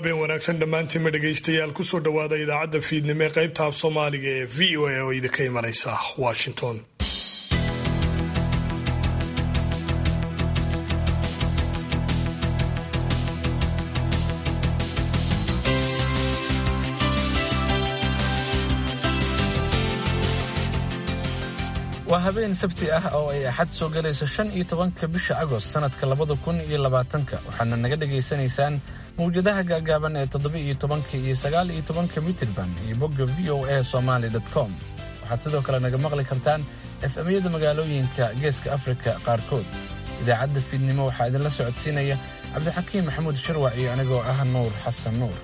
habeen wanaagsan dhammaantiinma dhegaystayaal kusoo dhowaada idaacadda fiidnimo ee qaybta af soomaaliga ee v o a oo idinka imanaysa washington waa habeen sabti ah oo ay axad soo galayso shan iyo tobanka bisha agost sannadka labada kun iyo labaatanka waxaadna naga dhagaysanaysaan mawjadaha gaagaaban ee toddoba iyo tobanka iyo sagaal iyo tobanka mitirban iyo bogga v o a somaly com waxaad sidoo kale naga maqli kartaan efemyada magaalooyinka geeska afrika qaarkood idaacadda fiidnimo waxaa idinla socodsiinaya cabdixakiim maxamuud sharwac iyo anigoo ah nuur xasan nuur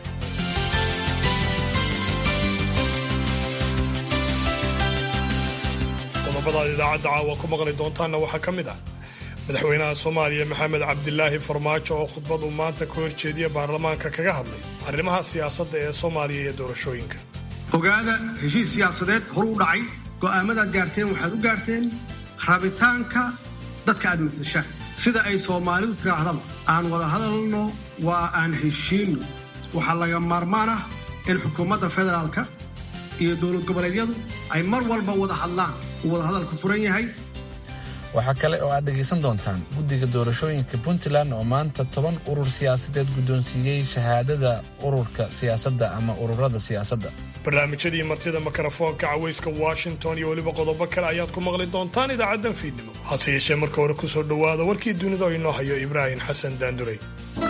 qodobadaad idaacadda caawa ku maqli doontaanna waxaa ka mid ah madaxweynaha soomaaliya maxamed cabdilaahi farmaajo oo khudbad uu maanta ka horjeediya baarlamaanka kaga hadlay arrimaha siyaasadda ee soomaaliya iyo doorashooyinka ogaada heshiis siyaasadeed horu u dhacay go'aamadaad gaarteen waxaad u gaarteen rabitaanka dadka aad matdashaan sida ay soomaalidu tidhaahdaba aan wada hadalno waa aan heshiinno waxaa laga maarmaan ah in xukuumadda federaalka iyo dowlad goboleedyadu ay mar walba wada hadlaan uu wada hadalku furan yahay waxaa kale oo aad dhegaysan doontaan guddiga doorashooyinka puntland oo maanta toban urur siyaasadeed guddoonsiiyey shahaadada ururka siyaasadda ama ururada siyaasadda barnaamijyadii martida mikrofoonka cawayska washington iyo weliba qodobo kale ayaad ku maqli doontaan idaacaddan fiidnimo hase yeeshee marka hore kusoo dhowaada warkii dunida oo inoo hayo ibraahim xasan daanduray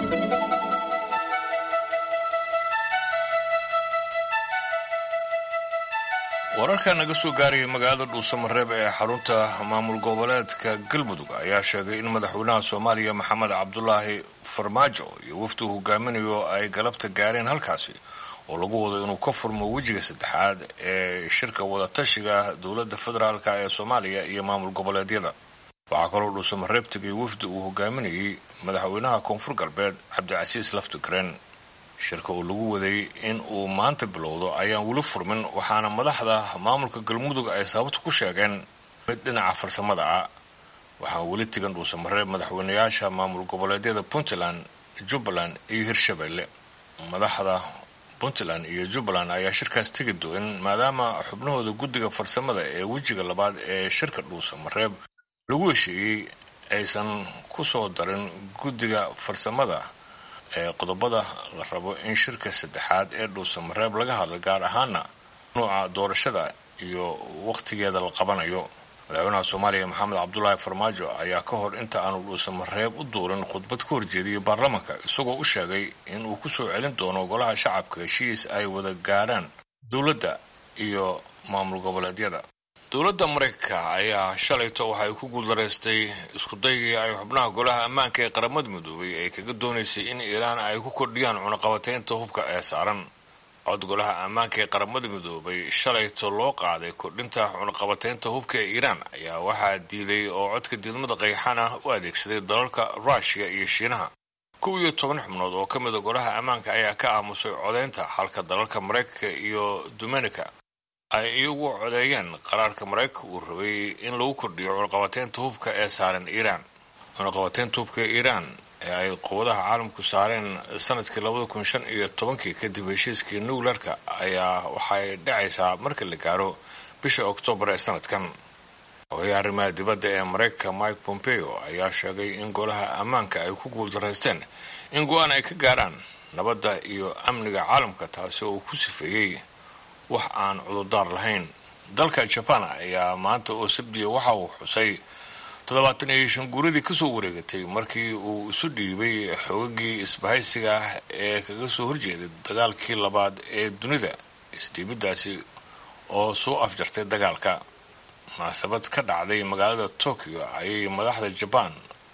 wararka naga soo gaarayay magaalada dhuusamareeb ee xarunta maamul goboleedka galmudug ayaa sheegay in madaxweynaha soomaaliya maxamed cabdulaahi farmaajo iyo wafdi uu hogaaminayo ay galabta gaareen halkaasi oo lagu wado inuu ka furmo wejiga saddexaad ee shirka wadatashiga dowladda federaalk ee soomaaliya iyo maamul goboleedyada waxaa kaloo dhuusamareeb tegay wafdi uu hogaaminayay madaxweynaha koonfur galbeed cabdicasiis laftigreen shirka oo lagu waday in uu maanta bilowdo ayaan weli furmin waxaana madaxda maamulka galmudug ay sababta ku sheegeen mid dhinaca farsamada ah waxaan weli tegan dhuusamareeb madaxweynayaasha maamul goboleedyada puntland jubbaland iyo hirshabelle madaxda puntland iyo jubbaland ayaa shirkaas tegi doon maadaama xubnahooda guddiga farsamada ee wejiga labaad ee shirka dhuusamareeb lagu heshiiyey aysan ku soo darin guddiga farsamada ee qodobada la rabo in shirka saddexaad ee dhuusamareeb laga hadla gaar ahaana nuuca doorashada iyo wakhtigeeda la qabanayo madaxweynaha soomaaliya maxamed cabdulaahi farmaajo ayaa ka hor inta aanu dhuusamareeb u duurin khudbad ka horjeediyay baarlamanka isagoo u sheegay in uu ku soo celin doono golaha shacabka heshiis ay wada gaarhaan dowladda iyo maamul goboleedyada dowladda maraykanka ayaa shalayto waxay ku guuldaraystay iskudaygii ay xubnaha golaha ammaanka ee qaramada midoobay ay kaga doonaysay in iiraan ay ku kordhiyaan cunaqabateynta hubka ee saaran cod golaha ammaanka ee qaramada midoobay shalayto loo qaaday kordhinta cunaqabateynta hubka ee iiraan ayaa waxaa diiday oo codka diidmada qayxan ah u adeegsaday dalalka ruushiya iyo shiinaha kow iyo toban xubnood oo ka mida golaha ammaanka ayaa ka aamusay codaynta halka dalalka maraykanka iyo dominica ay iyagu codeeyeen qaraarka maraykanka uu rabay in lagu kordhiyo cunaqabateynta hubka ee saaran iiraan cunaqabateynta hubka ee iiraan ee ay quwadaha caalamku saareen sanadkii labada kun shan iyo tobankii kadib heshiiskii nuclearka ayaa waxay dhacaysaa marka la gaaro bisha oktoobar ee sanadkan ogayaha arrimaha dibadda ee maraykanka mike pompeo ayaa sheegay in golaha ammaanka ay ku guuldaraysteen in go-aan ay ka gaarhaan nabadda iyo amniga caalamka taasi oo uu ku sifeeyey wax aan cudurdaar lahayn dalka jaban ayaa maanta oo sabdiya waxa uu xusay toddobaatan iyo shan guuradii kasoo wareegatay markii uu isu dhiibay xoogagii isbahaysiga ah ee kaga soo horjeeday dagaalkii labaad ee dunida isdhiibiddaasi oo soo afjartay dagaalka munaasabad ka dhacday magaalada tokyo ayay madaxda jabaan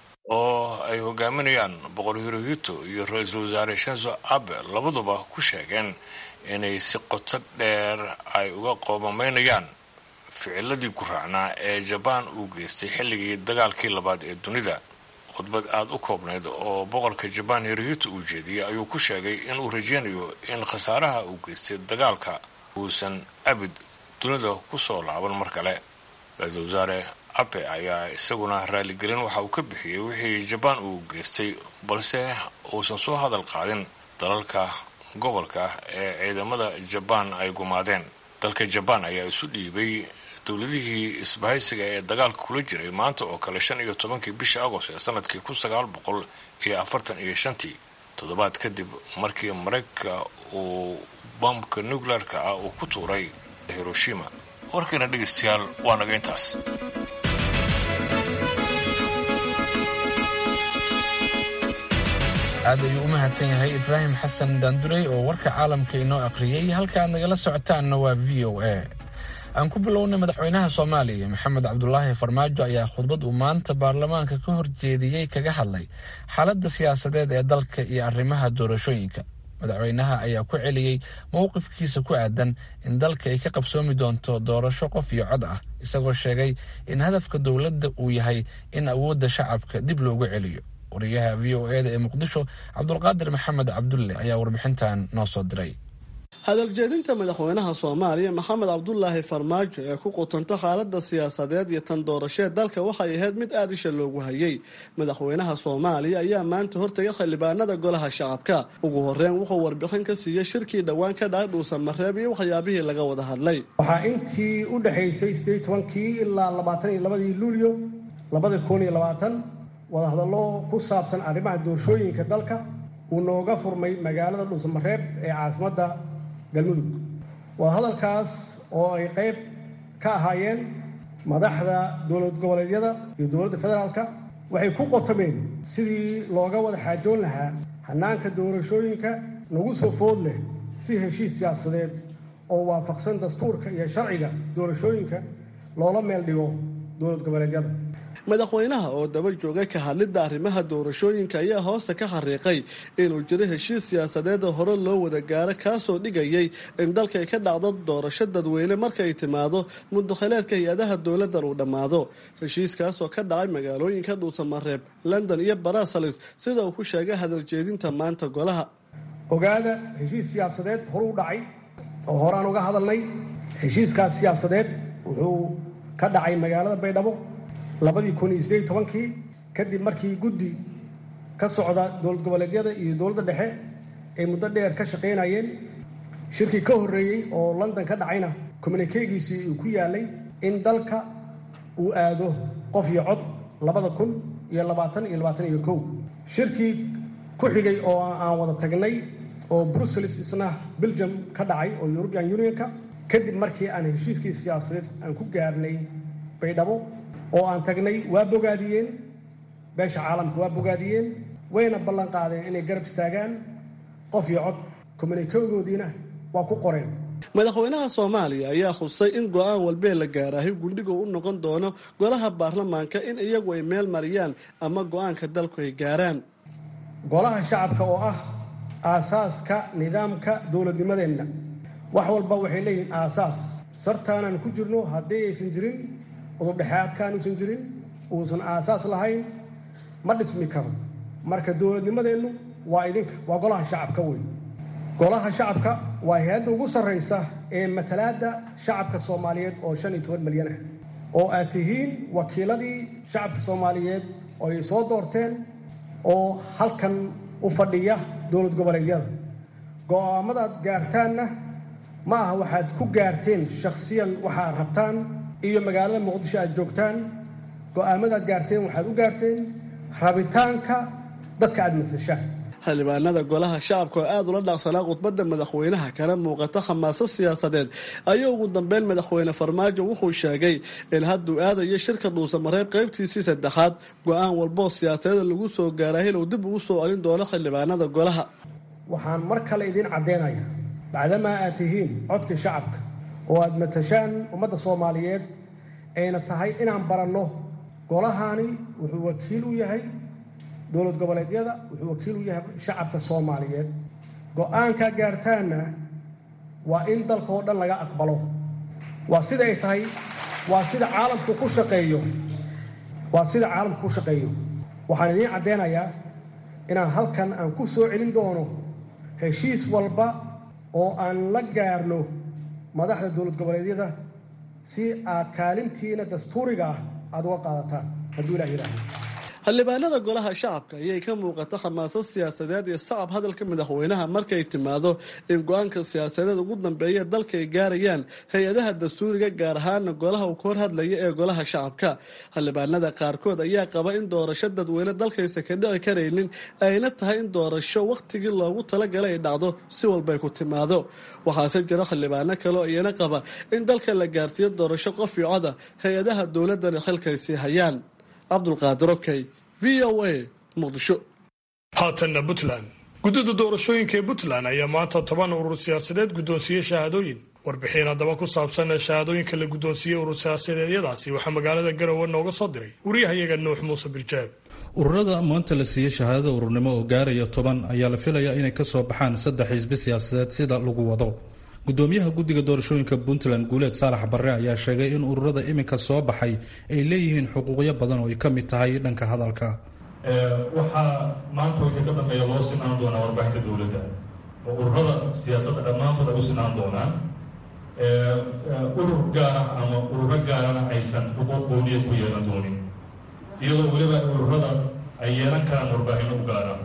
oo ay hogaaminayaan boqor hirohito iyo ra-iisul wasaare shenzo abe labaduba ku sheegeen inay si qoto dheer ay uga qoomamaynayaan ficiladii ku raacnaa ee jabaan uu geystay xilligii dagaalkii labaad ee dunida khudbad aada u koobnayd oo boqorka jabaan hirohito uu jeediyey ayuu ku sheegay inuu rajeynayo in khasaaraha uu geystay dagaalka uusan abid dunida ku soo laaban mar kale ra-iisul wasaare abe ayaa isaguna raaligelin waxa uu ka bixiyey wixii jabaan uu geystay balse uusan soo hadal qaadin dalalka gobolka ee ciidamada jabaan ay gumaadeen dalka jabaan ayaa isu dhiibay dowladihii isbahaysiga ee dagaalka kula jiray maanta oo kale shan iyo tobankii bishii agost ee sanadkii kun sagaal boqol iyo afartan iyo shantii toddobaad kadib markii maraykanka uu bamka nuclearka ah uu ku tuuray hiroshima warkiina dhegaystayaal waa naga intaas aad ayuu u mahadsan yahay ibraahim xasan daandurey oo warka caalamka inoo akhriyey halka aad nagala socotaanna waa v o a aan ku bilownay madaxweynaha soomaaliya maxamed cabdulaahi farmaajo ayaa khudbad uu maanta baarlamaanka ka horjeediyey kaga hadlay xaaladda siyaasadeed ee dalka iyo arrimaha doorashooyinka madaxweynaha ayaa ku celiyey mowqifkiisa ku aadan in dalka ay ka qabsoomi doonto doorasho qof iyo cod ah isagoo sheegay in hadafka dowladda uu yahay in awoodda shacabka dib loogu celiyo wariyaha v o eda ee muqdisho cabdulqaadir maxamed cabdulle ayaa warbixintan noo soo diray hadaljeedinta madaxweynaha soomaaliya maxamed cabdulaahi farmaajo ee ku qutanta xaaladda siyaasadeed iyo tan doorasheed dalka waxay ahayd mid aada isha loogu hayay madaxweynaha soomaaliya ayaa maanta hortaga xildhibaanada golaha shacabka ugu horeyn wuxuu warbixin ka siiyey shirkii dhowaan ka dhacay dhuusan mareeb iyo waxyaabihii laga wada hadlay waxaa intii u dhexaysay sideed tobankii ilaa labaatan iyo labadii luulyo labada kun iyo labaatan wadahadallo ku saabsan arrimaha doorashooyinka dalka uu nooga furmay magaalada dhuusamareeb ee caasimadda galmudug wadahadalkaas oo ay qayb ka ahaayeen madaxda dowlad goboleedyada iyo dowladda federaalka waxay ku qotameen sidii looga wada xaajoon lahaa hanaanka doorashooyinka nagu soo food leh si heshiis siyaasadeed oo waafaqsan dastuurka iyo sharciga doorashooyinka loola meel dhigo dowlad goboleedyada madaxweynaha oo daba joogay ka hadlidda arrimaha doorashooyinka ayaa hoosta ka xariiqay inuu jiro heshiis siyaasadeed oo hore loo wada gaaro kaasoo dhigayay in dalkay ka dhacdo doorasho dadweyne markaay timaado mudakhileedka hay-adaha dowladdan uu dhammaado heshiiskaasoo ka dhacay magaalooyinka dhuusamareeb london iyo barasalis sida uu ku sheegay hadaljeedinta maanta golaha ogaada heshiis siyaasadeed horuu dhacay oo horaan uga hadalnay heshiiskaas siyaasadeed wuxuu ka dhacay magaalada baydhabo labadii kun iyo sideed tobankii kadib markii guddi ka socda dowlad goboleedyada iyo dowladda dhexe ay muddo dheer ka shaqaynayeen shirkii ka horreeyey oo london ka dhacayna communikeegiisii uu ku yaalay in dalka uu aado qof iyo cod labada kun iyo labaatan iyo labaatan iyo kow shirkii ku xigay oo aan wada tagnay oo brussels isna belgium ka dhacay oo european unionka kadib markii aan heshiiskii siyaasadeed aan ku gaarnay baydhabo oo aan tagnay waa bogaadiyeen beesha caalamka waa bogaadiyeen wayna ballan qaadeen inay garab istaagaan qof iyo cod kommunikegoodiina waa ku qoreen madaxweynaha soomaaliya ayaa khusay in go-aan walbee la gaaraahay gundhigu u noqon doono golaha baarlamaanka in iyagu ay meel mariyaan ama go-aanka dalku ay gaaraan golaha shacabka oo ah aasaaska nidaamka dowladnimadeenna wax walba waxay leeyihiin aasaas sartaanaan ku jirno haddii aysan jirin udubdhexaadkaan uusan jirin uusan aasaas lahayn ma dhismi karo marka dowladnimadeennu waa idinka waa golaha shacabka wey golaha shacabka waa hay-adda ugu sarraysa ee matalaadda shacabka soomaaliyeed oo shan iyo toban milyan ah oo aad tihiin wakiiladii shacabka soomaaliyeed oo ay soo doorteen oo halkan u fadhiya dowlad goboleedyada go-aamadaad gaartaanna ma aha waxaad ku gaarteen shakhsiyan waxaad rabtaan iyo magaalada muqdisho aad joogtaan go-aamadaad gaarteen waxaad u gaarteen rabitaanka dadka aada matashaan xildhibaanada golaha shacabka oo aada ula dhaaqsanaa khudbadda madaxweynaha kana muuqata khamaasad siyaasadeed ayuu ugu dambeyn madaxweyne farmaajo wuxuu sheegay in hadduu aadayo shirka dhuusamareeb qaybtiisii saddexaad go-aan walboo siyaasadeeda lagu soo gaaray inuu dib ugu soo celin doono xildhibaanada golaha waxaan mar kale idiin caddeynaya bacdamaa aad tihiin codka shacabka oo aada matashaan ummadda soomaaliyeed ayna tahay inaan baranno golahani wuxuu wakiil u yahay dowlad goboleedyada wuxuu wakiil u yahay shacabka soomaaliyeed go-aankaa gaartaanna waa in dalka oo dhan laga aqbalo waa sida ay tahay waa sida caalamku ku shaqeeyo waa sida caalamku ku shaqeeyo waxaan idiin caddeynayaa inaan halkan aan ku soo celin doono heshiis walba oo aan la gaarno madaxda dowlad goboleedyada si aad kaalintiina dastuuriga ah aada uga qaadataan hadduu ilah yidhaaho xildhibaanada golaha shacabka ayay ka muuqata khamaasad siyaasadeed iyo sacab hadalka madaxweynaha markay timaado in go-aanka siyaasadeed ugu dambeeya dalka ay gaarayaan hay-adaha dastuuriga gaar ahaana golaha uu ka hor hadlaya ee golaha shacabka xildhibaanada qaarkood ayaa qaba in doorasho dadweyne dalkaysa ka dhici karaynin ayna tahay in doorasho wakhtigii loogu talagalay ay dhacdo si walbay ku timaado waxaase jira xildhibaano kaleo iyana qaba in dalka la gaarsiiyo doorasho qof iyo coda hay-adaha dowladana xilkaysii hayaan cabdulqaadir okey v o a muqdisho haatanna puntland guddida doorashooyinka ee puntland ayaa maanta toban urur siyaasadeed guddoonsiiyey shahaadooyin warbixin haddaba ku saabsan shahaadooyinka la guddoonsiiyey urur siyaasadeedyadaasi waxaa magaalada garowe nooga soo diray wariyahayaga nuux muuse birjaab ururada maanta la siiyey shahaadada ururnimo oo gaaraya toban ayaa la filayaa inay kasoo baxaan saddex xisbi siyaasadeed sida lagu wado gudoomiyaha guddiga doorashooyinka puntland guuleed saalax barre ayaa sheegay in ururada iminka soo baxay ay leeyihiin xuquuqyo badan oo ay ka mid tahay dhanka hadalka waxaa maanta wixii ka dambeeya loo sinaan doonaa warbaahinta dowladda oo ururada siyaasadda dhammaantood ay u sinaan doonaan urur gaar ah ama ururo gaarana aysan xuquuq gooniya ku yeelan doonin iyadoo weliba ururada ay yeelan karaan warbaahino u gaara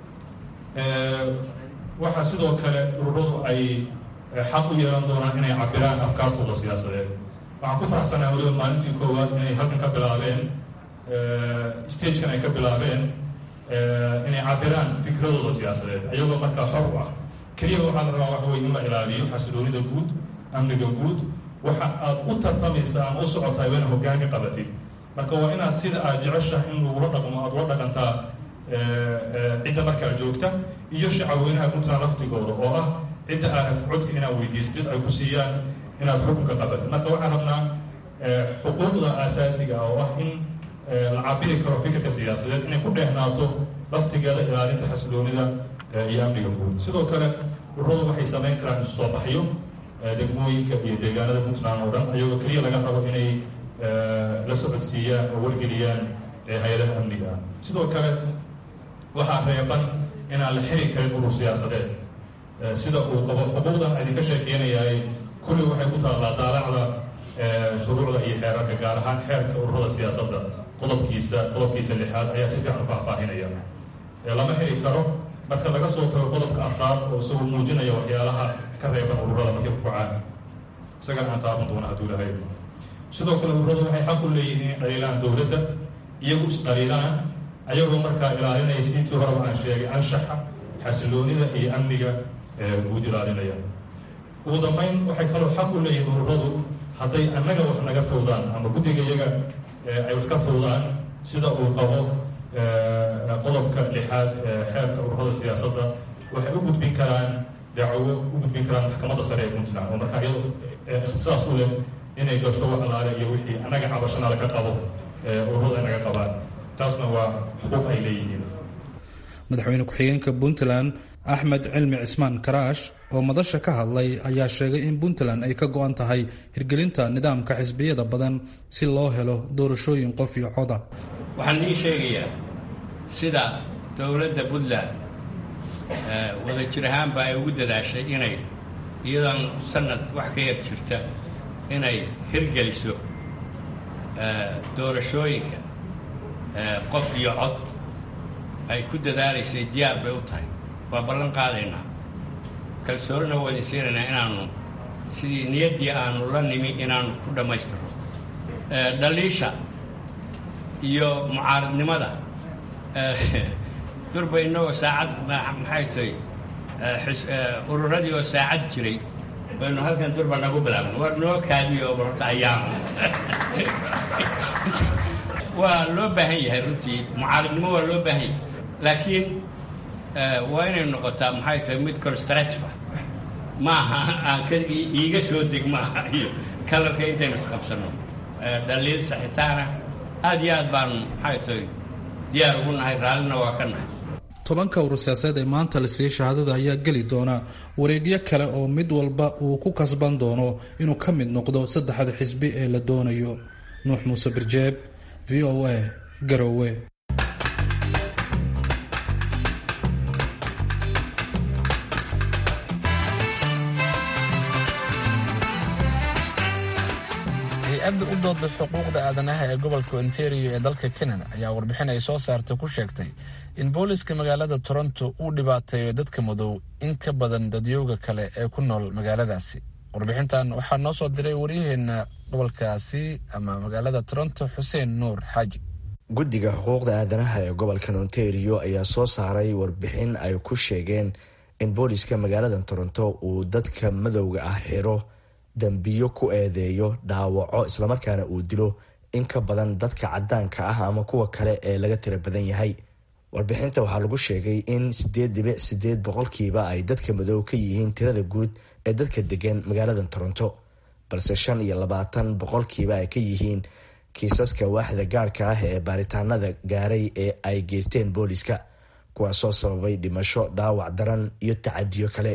waxaa sidoo kale ururadu ay xaq u yeelan doonaan inay cabiraan afkaartooda siyaasadeed waxaan ku faraxsanaha weliba maalintii koowaad inay halkan ka bilaabeen stagekan ay ka bilaabeen inay cabiraan fikradooda siyaasadeed iyagoo markaa xor u ah keliya waxaa la rabaa waxa wey in la ilaaliyo xasiloonida guud amniga guud waxa aad u tartamaysa ama u socotahay waa ina hoggaanka qabatid marka waa inaad sida aad jeceshahay in lagula dhaqmo aad ula dhaqantaa cidda markaa joogta iyo shacabweynaha puntland laftigooda oo ah cidda aad rabtid codka inaad weydiisatid ay ku siiyaan inaad xukunka qabatid marka waxaan rabnaa xuquuqda asaasiga oo ah in la cabiri karo fikirka siyaasadeed inay ku dheehnaato laftigeeda ilaalinta xasiloonida iyo amniga guud sidoo kale ururadu waxay samayn karaan isu soo baxyo degmooyinka iyo deegaanada puntland oo dhan iyagoo keliya laga rabo inay la socodsiiyaan oo wargeliyaan hay-adaha amniga ah sidoo kale waxaa reeban inaan la xiri karin urur siyaasadeed sida uu qabo xuquuqdan idinka sheekeynayahay kulli waxay ku taallaa daalacda shuruucda iyo xeerarka gaar ahaan xeerka ururada siyaasadda qodobkiisa qodobkiisa lixaad ayaa si fiican u faahfaahinaya lama xiri karo marka laga soo tago qodobka afraad oo isagu muujinaya waxyaalaha ka reeban ururada markay ku kacaan isagana aan taaban doona hadduu lahay sidoo kale ururadu waxay xaq u leeyihiin inay dhaliilaan dowladda iyagu isdhaliilaan ayagoo markaa ilaalinaya siintii horeba aan sheegay anshaxa xasiloonida iyo amniga guud ilaalinaya ugu dambayn waxay kaloo xaq u leeyihiin ururadu hadday annaga wax naga tawdaan ama guddiga iyaga ay wax ka tawdaan sida uu qabo qodobka lixaad xeerka ururada siyaasadda waxay u gudbin karaan dacwo u gudbin karaan maxkamadda sare ee puntland oo markaa iyado ikhtisaas u leh inay gasho wax alaale iyo wixii annaga cabashana laga qabo ururada ay naga qabaan taasna waa xuquuq ay leeyihiin madaxweyne ku-xigeenka puntland axmed cilmi cismaan karaash oo madasha ka hadlay ayaa sheegay in puntland ay ka go-an tahay hirgelinta nidaamka xisbiyada badan si loo helo doorashooyin qof iyo coda waxaan ii sheegayaa sida dowladda puntland wada jir ahaanba ay ugu dadaashay inay iyadoon sanad wax ka yar jirta inay hirgeliso doorashooyinka qof iyo cod ay ku dadaalaysay diyaar bay u tahay waa ballan qaadaynaa kalsoonina waa idin siinaynaa inaanu sidii niyaddii aanu la nimi inaanu ku dhammaystirno dhaliisha iyo mucaaradnimada durba innagoo saacad maxay tahay ururadii oo saacad jiray baynu halkan durba nagu bilaabna waa noo kaadiyo horta ayaam waa loo baahan yahay runtii mucaaradnimo waa loo baahan yahay laakiin waa inay noqotaa maxay tahay mid constructive maaha aan ka iiga soo deg maaha iyo kalarka intaynu isqabsanno dhaliil saxitaana aad iyo aad baanu maxay tahay diyaar ugu nahay raallina waa ka nahay tobanka urur siyaasadeed ee maanta la siiyey shahaadada ayaa geli doona wareegyo kale oo mid walba uu ku kasban doono inuu ka mid noqdo saddexda xisbi ee la doonayo nuux muuse birjeeb v o a garowe hay-adda u dooda xuquuqda aadanaha ee gobolka ontario ee dalka canada ayaa warbixin ay soo saartay ku sheegtay in booliska magaalada toronto uu dhibaateeyo dadka madow in ka badan dadyowga kale ee ku nool magaaladaasi warbixintan waxaa noo soo diray waryaheena gobolkaasi ama magaalada toronto xuseen nuur xaaji guddiga xuquuqda aadanaha ee gobolkan ontario ayaa soo saaray warbixin ay ku sheegeen in booliska magaalada toronto uu dadka madowga ah xiro dambiyo ku eedeeyo dhaawaco islamarkaana uu dilo in ka badan dadka cadaanka ah ama kuwa kale ee laga tira badan yahay warbixinta waxaa lagu sheegay in sideed dhibic sideed boqolkiiba ay dadka madow ka yihiin tirada guud ee dadka degan magaalada toronto balse shan iyo labaatan boqolkiiba ay ka yihiin kiisaska waaxda gaarka ah ee baaritaanada gaaray ee ay geysteen booliska kuwaasoo sababay dhimasho dhaawac daran iyo tacadiyo kale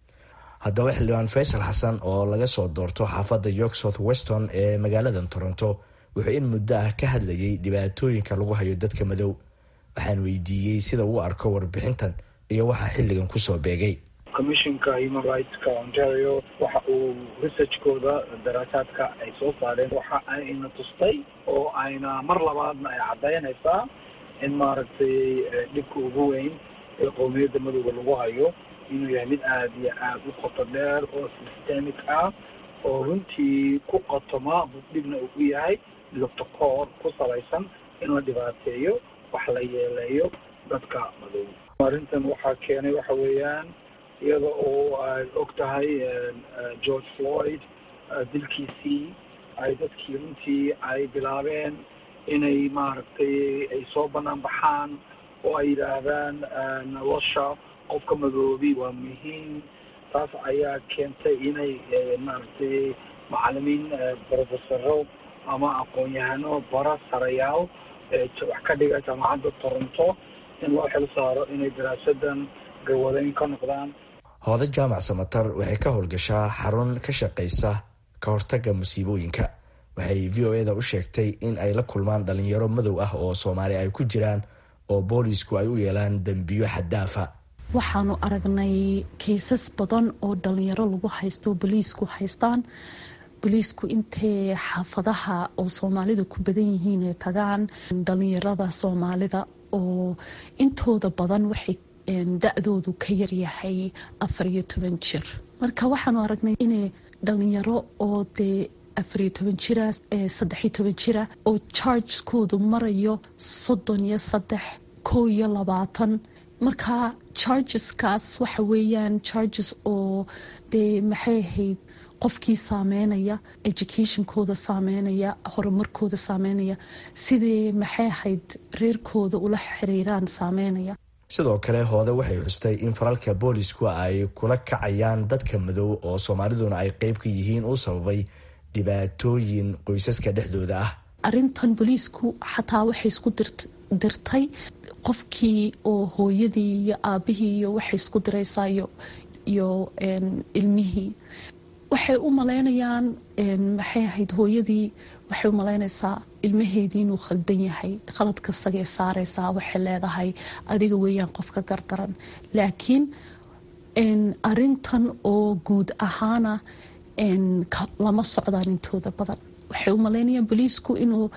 haddaba xildhibaan faysal xasan oo laga soo doorto xaafadda york south weston ee magaalada toronto wuxuu in muddo ah ka hadlayay dhibaatooyinka lagu hayo dadka madow waxaan weydiiyey sida uu arko warbixintan iyo waxaa xilligan kusoo beegay commissionka human rightska ontario waxa uu researchkooda daraasaadka ay soo saareen waxa ayna tustay oo ayna mar labaadna ay caddaynaysaa in maaragtay dhibka ugu weyn ee qowmiyadda madowga lagu hayo inuu yahay mid aada iyo aada u qoto dheer oo systemic ah oo runtii ku qotoma dhibna uu yahay lobtakoor ku salaysan in la dhibaateeyo wax la yeeleeyo dadka madow arrintan waxaa keenay waxa weeyaan iyada oo ay og tahay george floyd dilkiisii ay dadkii runtii ay bilaabeen inay maaragtay ay soo banaan baxaan oo ay yidhaahdaan nolosha qofka madoobi waa muhiim taas ayaa keentay inay maaragtay macalimiin brofesaro ama aqoon-yahano bara sarayaal wax ka dhiga jaamacadda toronto in loo xil saaro inay daraasadan garwadeyn ka noqdaan hooda jaamac samatar waxay ka howlgashaa xarun ka shaqaysa ka hortagga musiibooyinka waxay v o eda u sheegtay in ay la kulmaan dhalinyaro madow ah oo soomaali ay ku jiraan oo boolisku ay u yeelaan dembiyo xaddaafa waxaanu aragnay kaysas badan oo dhalinyaro lagu haysto boliisku haystaan boliisku intay xaafadaha oo soomaalida ku badan yihiin ay tagaan dhalinyarada soomaalida oo intooda badan waxay da-doodu ka yaryahay afar iyo toban jir marka waxaanu aragnay inay dhalinyaro oo dee afariyo toban jira saddexiyo toban jira oo chargekoodu marayo soddon iyo saddex kow iyo labaatan marka chargeskaas waxa weeyaan charges oo dee maxay ahayd qofkii saameynaya educationkooda saameynaya horumarkooda saameynaya sidii maxay ahayd reerkooda ula xiriiraan saameynaya sidoo kale hoode waxay xustay in falalka boolisku ay kula kacayaan dadka madow oo soomaaliduna ay qeyb ka yihiin uu sababay dhibaatooyin qoysaska dhexdooda ah arintan booliisku xataa waxay isku dirtay qofkii oo hooyadii iyo aabihii iyo waxay isku diraysaa iyo ilmihii waxay u malaynayaan maxay ahayd hooyadii waxay u malaynaysaa ilmaheedii inuu khaldan yahay khaladka sagay saaraysaa waxay leedahay adiga weeyaan qofka gardaran laakiin arintan oo guud ahaana lama socdaan intooda badan waxay u malaynayaan boliisku inuu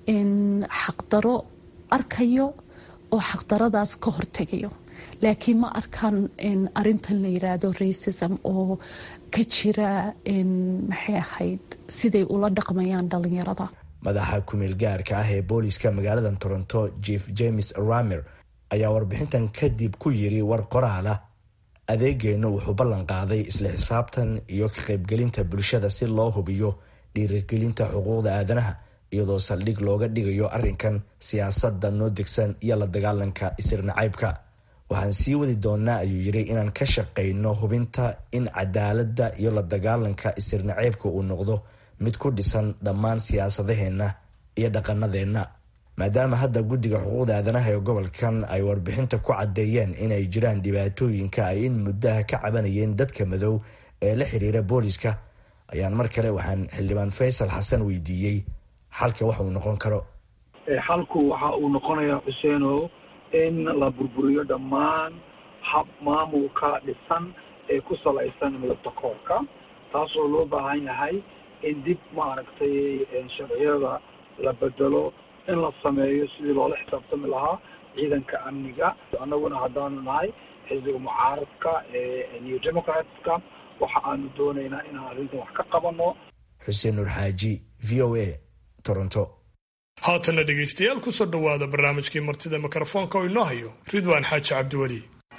xaqdaro arkayo oo xaqdaradaas ka hortegayo laakiin ma arkaan arintan la yiraahdo racism oo ka jira maxay ahayd siday ula dhaqmayaan dhalinyarada madaxa kumeel gaarka ah ee booliska magaalada toronto jeef james ramer ayaa warbixintan kadib ku yiri war qoraala adeegeennu wuxuu ballan qaaday isla xisaabtan iyo ka qaybgelinta bulshada si loo hubiyo dhiirigelinta xuquuqda aadanaha iyadoo saldhig looga dhigayo arrinkan siyaasadda noo degsan iyo la dagaalanka isirnacaybka waxaan sii wadi doonaa ayuu yiri inaan ka shaqayno hubinta in cadaaladda iyo la dagaalanka isirnaceybka uu noqdo mid ku dhisan dhammaan siyaasadaheenna iyo dhaqanadeenna maadaama hadda guddiga xuquuqda aadanaha ee gobolkan ay warbixinta ku caddeeyeen inay jiraan dhibaatooyinka ay in muddaha ka cabanayeen dadka madow ee la xiriira booliska ayaan mar kale waxaan xildhibaan faysal xasan weydiiyey xalka wax uu noqon karo xalku waxa uu noqonayaa xuseeno in la burburiyo dhammaan hab maamulka dhisan ee ku salaysan midabtakoorka taasoo loo baahan yahay in dib maaragtay sharciyada la bedelo in la sameeyo sidii loola xisaabtami lahaa ciidanka amniga annaguna haddaanu nahay xisbiga mucaaradka ee new democratska waxa aanu doonaynaa inaan arrintan wax ka qabano xuseen nur xaaji v o a toronto haatanna dhegaystayaal kusoo dhowaada barnaamijkii martida mikrofoonka oo inoo hayo ridwaan xaaji cabdiweli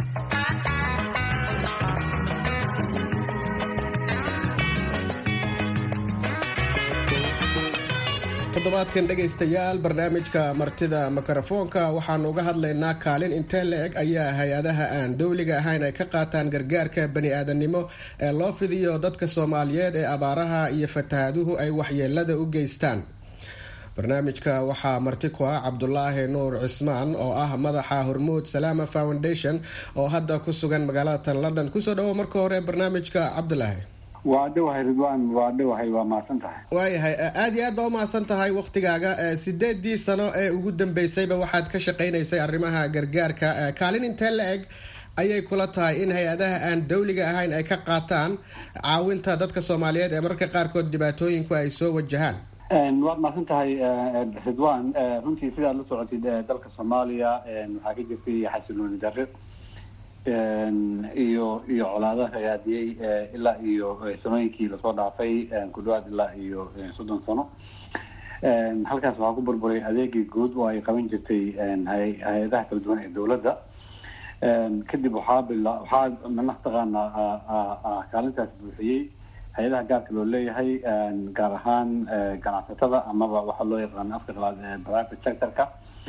toddobaadkan dhegaystayaal barnaamijka martida mikrofoonka waxaanu uga hadlaynaa kaalin intee la-eg ayaa hay-adaha aan dowliga ahayn ay ka qaataan gargaarka bani-aadamnimo ee loo fidiyo dadka soomaaliyeed ee abaaraha iyo fatahaaduhu ay waxyeelada u geystaan barnaamijka waxaa marti ku ah cabdulaahi nuur cismaan oo ah madaxa hormuud salaama foundation oo hadda ku sugan magaalada tan london kusoo dhawo marka hore barnaamijka cabdulaahi waa dhowahay ridwan waa dhowahay waa mahadsan tahay waayahay aada iyo aad baa umahadsan tahay waktigaaga sideedii sano ee ugu dambeysayba waxaad ka shaqeynaysay arrimaha gargaarka kaalin intee la eg ayay kula tahay in hay-adaha aan dowliga ahayn ay ka qaataan caawinta dadka soomaaliyeed ee mararka qaarkood dhibaatooyinku ay soo wajahaan waad mahadsan tahay ridwan runtii sidaad la socotid dalka soomaaliya waxaa ka jirtay xasilooni darre iyo iyo colaadaha hagaadiyey ilaa iyo sanooyinkii lasoo dhaafay ku dhawaad ilaa iyo soddon sano halkaas waxaa ku burburay adeegii guud oo ay qaban jirtay hay-adaha kala duwan ee dowladda kadib waxaa bila waxaa mataqaanaa kaalintaas buuxiyey hay-adaha gaarka loo leeyahay gaar ahaan ganacsatada amaba waxaa loo yaqaano afka qalaad private sectorka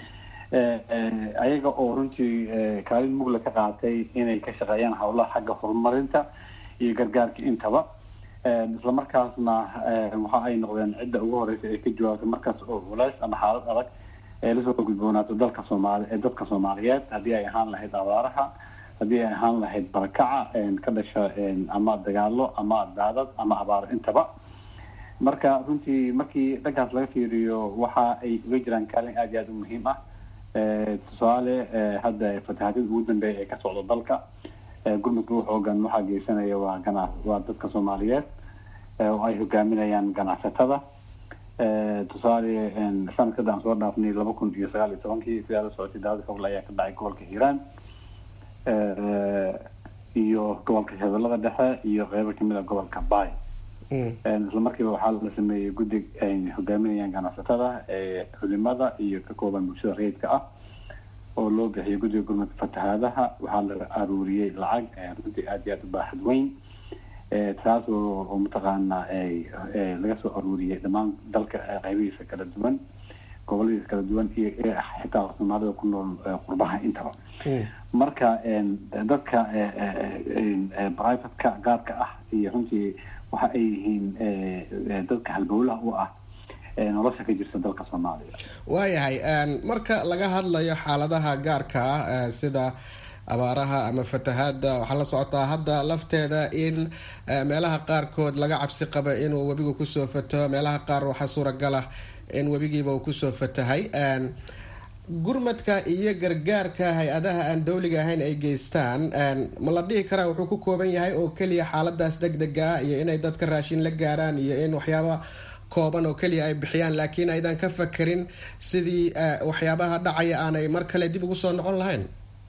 ayaga oo runtii kaalin mugla ka qaatay inay ka shaqeeyaan howlaha xagga horumarinta iyo gargaarka intaba isla markaasna waxa ay noqdeen cidda ugu horeysa ee ka jawaabtay markaas oo culays ama xaalad adag ee lasoo gudboonaato dalka soomaali ee dadka soomaaliyeed haddii ay ahaan lahayd abaaraha haddii ay ahaan lahayd barakaca ka dhasha ama dagaalo ama daadad ama abaaro intaba marka runtii markii dhankaas laga fiiriyo waxa ay uga jiraan kaalin aada iyo aada u muhiim ah tusaale hadda fatahaadada ugu dambeeya ee ka socda dalka gurmudka u xoogan waxaa geysanaya waa gana waa dadka soomaaliyeed oo ay hogaaminayaan ganacsatada tusaale sanadkada aan soo dhaafnay laba kun iyo sagaal iyo tobankii sidaa la socotay daawada xogle ayaa ka dhacay gobolka hiiraan iyo gobolka shabeellada dhexe iyo qeybo kamid a gobolka bay isla markiiba waxaa la sameeyey guddi ay hogaaminayaan ganacsatada culimada iyo ka kooban bulshada rayidka ah oo loo bixiyay guddiga gurmadka fatahaadaha waxaa la aruuriyey lacag runtii aada iyo aada u baaxad weyn taas oo mataqaana laga soo aruuriyey dhammaan dalka qeybihiisa kala duwan goboladiisa kala duwan iyo xitaa soomaalida ku nool qurbaha intaba marka dadka privateka gaarka ah iyo runtii waxa ay yihiin dadka halbowlaha u ah nolosha ka jirta dalka soomaaliya waayahay marka laga hadlayo xaaladaha gaarka ah sida abaaraha ama fatahaada waxaa la socotaa hadda lafteeda in meelaha qaarkood laga cabsi qaba inuu webigu kusoo fataho meelaha qaar waxaa suuragal ah in webigiiba uu kusoo fatahay gurmadka iyo gargaarka hay-adaha aan dowliga ahayn ay geystaan ma la dhihi karaa wuxuu ku kooban yahay oo keliya xaaladaas deg dega ah iyo inay dadka raashin la gaaraan iyo in waxyaaba kooban oo keliya ay bixiyaan laakiin aydan ka fakerin sidii waxyaabaha dhacaya aanay mar kale dib ugu soo noqon lahayn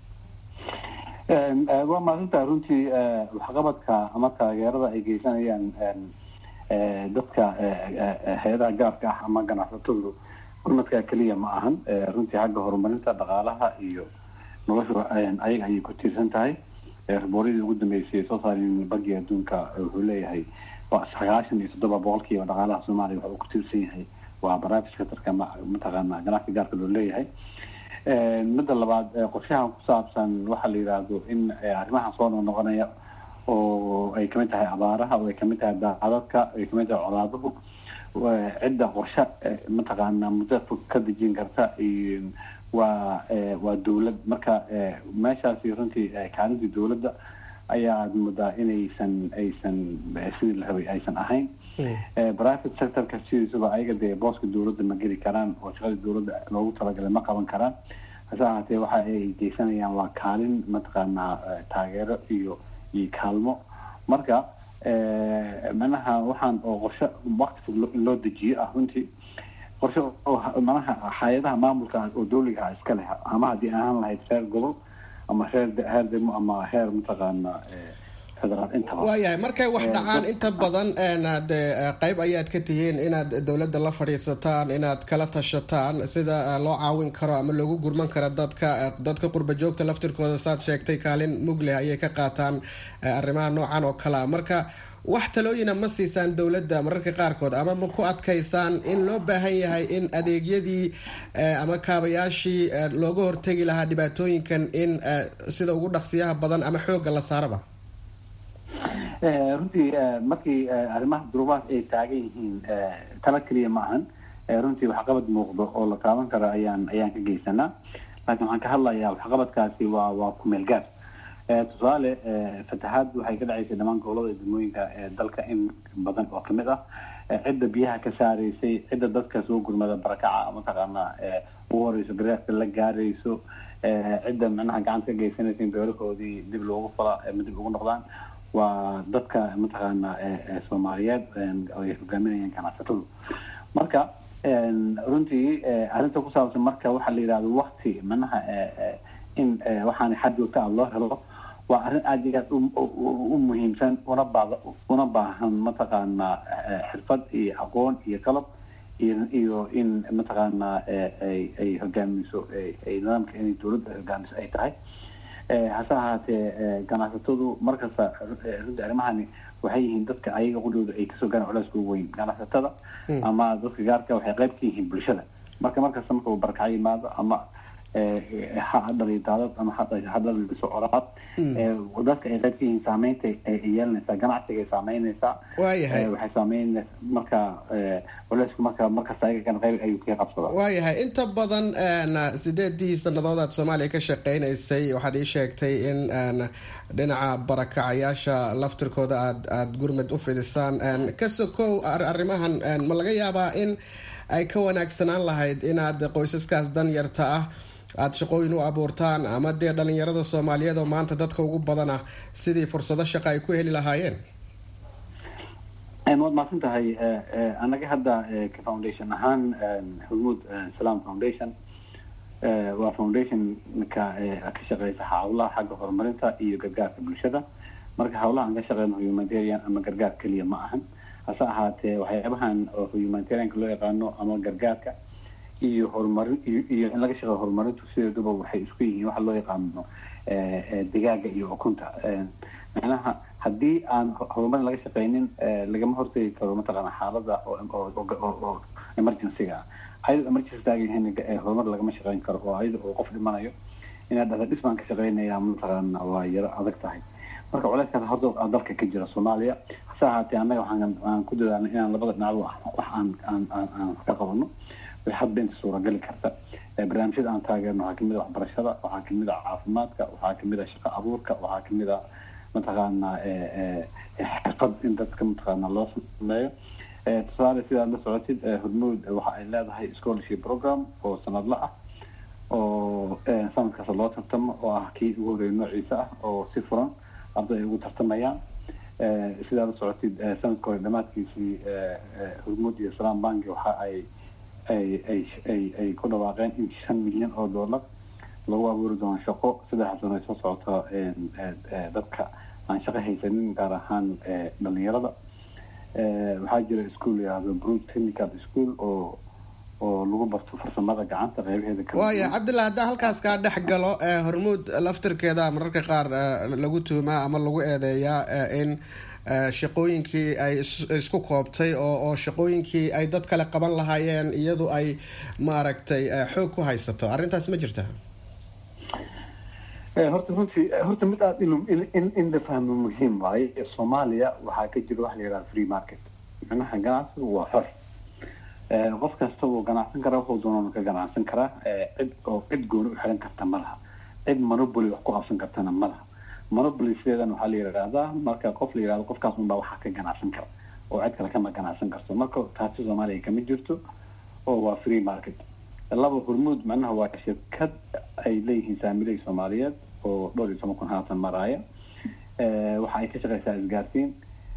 waa maasinta runtii waxqabadka ama taageerada ay geysanayaan dadka hay-adaha gaarka ah ama ganacsatadu gurmadka keliya ma ahan runtii xagga horumarinta dhaqaalaha iyo nolosha ayaga ayay ku tiirsan tahay ribooryadii ugu dambeysay soo saareen bankiga adduunka wuxuu leeyahay sagaashan iyo toddoba boqolkiiba dhaqaalaha soomaaliya waxa uu ku tiirsan yahay waa private sectorka mataqaana ganacsiga gaarka loo leeyahay midda labaad qorshahan ku saabsan waxaa la yidhaahdo in arrimahan soo noqnoqonaya oo ay kamid tahay abaaraha oo ay kamid tahay daacadadka ay kamid tahay colaaduhu cidda qorshe mataqaana muddo fog ka dejin karta waa waa dowlad marka meeshaasi runtii kaalintii dowladda ayaad moodaa inaysan aysan sidii la rabay aysan ahayn private sectorka sidiisuba ayaga dee booska dowladda ma geli karaan oo shaqadii dowladda loogu talagalay ma qaban karaan hase ahaatee waxa ay geysanayaan waa kaalin mataqaanaa taageero iyo iyo kaalmo marka manaha waxaan oo qorshe waqti fog in loo dejiyo ah runtii qorshe oo manaha hay-adaha maamulka oo dowliga ah iska leh ama haddii ahaan lahayd reer gobol ama reer heer demo ama heer mataqaana federaal intaba waayahay markay wax dhacaan inta badan de qeyb ayaad ka tihiin inaad dowladda la fadhiisataan inaad kala tashataan sida loo caawin karo ama loogu gurman karo dadka dadka qurba joogta laftirkooda saad sheegtay kaalin mugleh ayay ka qaataan arrimaha noocan oo kale a marka wax talooyina ma siisaan dowladda mararka qaarkood ama ma ku adkaysaan in loo baahan yahay in adeegyadii ama kaabayaashii looga hortegi lahaa dhibaatooyinkan in sida ugu dhaqsiyaha badan ama xoogga la saaraba runtii markii arrimaha duruubahaas ay taagan yihiin tala keliya ma ahan runtii waxqabad muuqdo oo la taaban karo ayaan ayaan ka geysanaa laakiin waxaan ka hadlayaa waxqabadkaasi waa waa kumeel gaar tusaale fatahaad waxay ka dhacaysay dhammaan gobolada degmooyinka ee dalka in badan oo kamid ah cidda biyaha ka saaraysay cidda dadka soo gurmada barakaca mataqaana ugu horeyso garaafka la gaarayso cidda micnaha gacanta ka geysanaysa in beerahoodii dib loogu fala ama dib ugu noqdaan waa dadka mataqaana soomaaliyeed ay hogaaminayaan ganacsatadu marka runtii arrinta ku saabsan marka waxaa la yidhahdo wakti manaha in waxaan xad joogta ah loo helo waa arrin aada iyo aad u muhiimsan una baad una baahan mataqaana xirfad iyo aqoon iyo qalab iyo iyo in mataqaana ay ay hogaamiso ay nidaamka inay dowladda hogaamiso ay tahay hase ahaatee ganacsatadu markasta runtii arrimahani waxay yihiin dadka ayaga qudhooda ay kasoo gaaraan culeyska ugu weyn ganacsatada ama dadka gaarka waxay qayb ka yihiin bulshada marka markasta marka uu barakaco yimaado ama hadhali daadad ama hadhali socoraad dadka ay qayb ka yihiin saameynta ay yeelanaysaa ganacsiga ay saameynaysaa waayahay waxay saameynaysa marka culeysku marka markasta ayagana qayb ayuu ka qabsadaa waayahay inta badan sideedii sanadood aad soomaaliya ka shaqeynaysay waxaad ii sheegtay in dhinaca barakacayaasha laftirkooda aad aada gurmad u fidisaan ka sokow arrimahan ma laga yaabaa in ay ka wanaagsanaan lahayd inaad qoysaskaas dan yarta ah aada shaqooyin u abuurtaan ama dee dhalinyarada soomaaliyeed oo maanta dadka ugu badan ah sidii fursado shaqa ay ku heli lahaayeen waad mahadsan tahay anaga hadda ka foundation ahaan hormuud salam foundation waa foundationka ka shaqeysa hawlaha xagga horumarinta iyo gargaarka bulshada marka hawlaha aan ka shaqeyno humanitarian ama gargaar keliya ma ahan hase ahaatee waxyaabahan oo humanitarianka loo yaqaano ama gargaarka iyo horumarin iyo in laga shaqeeyo horumarintu sideeduba waxay isku yihiin waxa loo yaqaano digaaga iyo ukunta macnaha haddii aan horumarin laga shaqeynin lagama hortegi karo mataqaana xaalada oo emergencyga ah ayadoo emergency taagan horumar lagama shaqeyn karo oo ayada oo qof dhimanayo inaad dhada dhisbaan ka shaqeynaya mataqaana waa yaro adag tahay marka culeyskaas horta dalka ka jira soomaaliya hase ahaatee annaga waxaan aan ku dadaalnay inaan labada dhinacba wax aan aan aan aan ka qabano hadba inta suuragali karta barnaamijyada aan taageerno waxaa kamid a waxbarashada waxaa kamid a caafimaadka waxaa kamid a shaqo abuurka waxaa kamid a mataqaana xirfad in dadka mataqaana loo sameeyo tusaale sidaad la socotid hormuud waxa ay leedahay scholarship program oo sanadla ah oo sanadkaas loo tartamo oo ah kii ugu horeeya noociisa ah oo si furan arday ay ugu tartamayaan sidaad la socotid sanadka hore dhamaadkiisii hormuud iyo salam banki waxa ay ay ay ay ay ku dhawaaqeen in shan milyan oo dollar lagu abuuri doono shaqo saddex sano ay soo socoto dadka aan shaqo haysanin gaar ahaan dhalinyarada waxaa jira ischool yahdo brook technical school oo oo lagu barto farsamada gacanta qeybaheeda waaya cabdillah haddaa halkaas kaa dhex galo hormuud laftirkeeda mararka qaar lagu tuumaa ama lagu eedeeyaa in shaqooyinkii ay isku koobtay oo oo shaqooyinkii ay dad kale qaban lahaayeen iyadu ay maaragtay xoog ku haysato arrintaas ma jirta horta runtii horta mid aada in in la fahmo muhiim waaye soomaaliya waxaa ka jira waxa la yidhaha free market macnaha ganacsigu waa xor qof kasta wuu ganacsan karaa wuxuu doonana ka ganacsan karaa cid oo cid gooni u xiran karta ma laha cid monopoly wax ku qabsan kartana ma laha monopoly sideedan waxaa la yidhahdaa marka qof la yidhahdo qofkaas unbaa waxaa ka ganacsan kara oo cid kale kama ganacsan karto marka taasi soomaaliya kama jirto oo waa free market laba hormuud macnaha waa shirkad ay leeyihiin saamiley soomaaliyeed oo dhowr iyo toban kun haatan maraaya waxa ay ka shaqeysaa isgaarsiin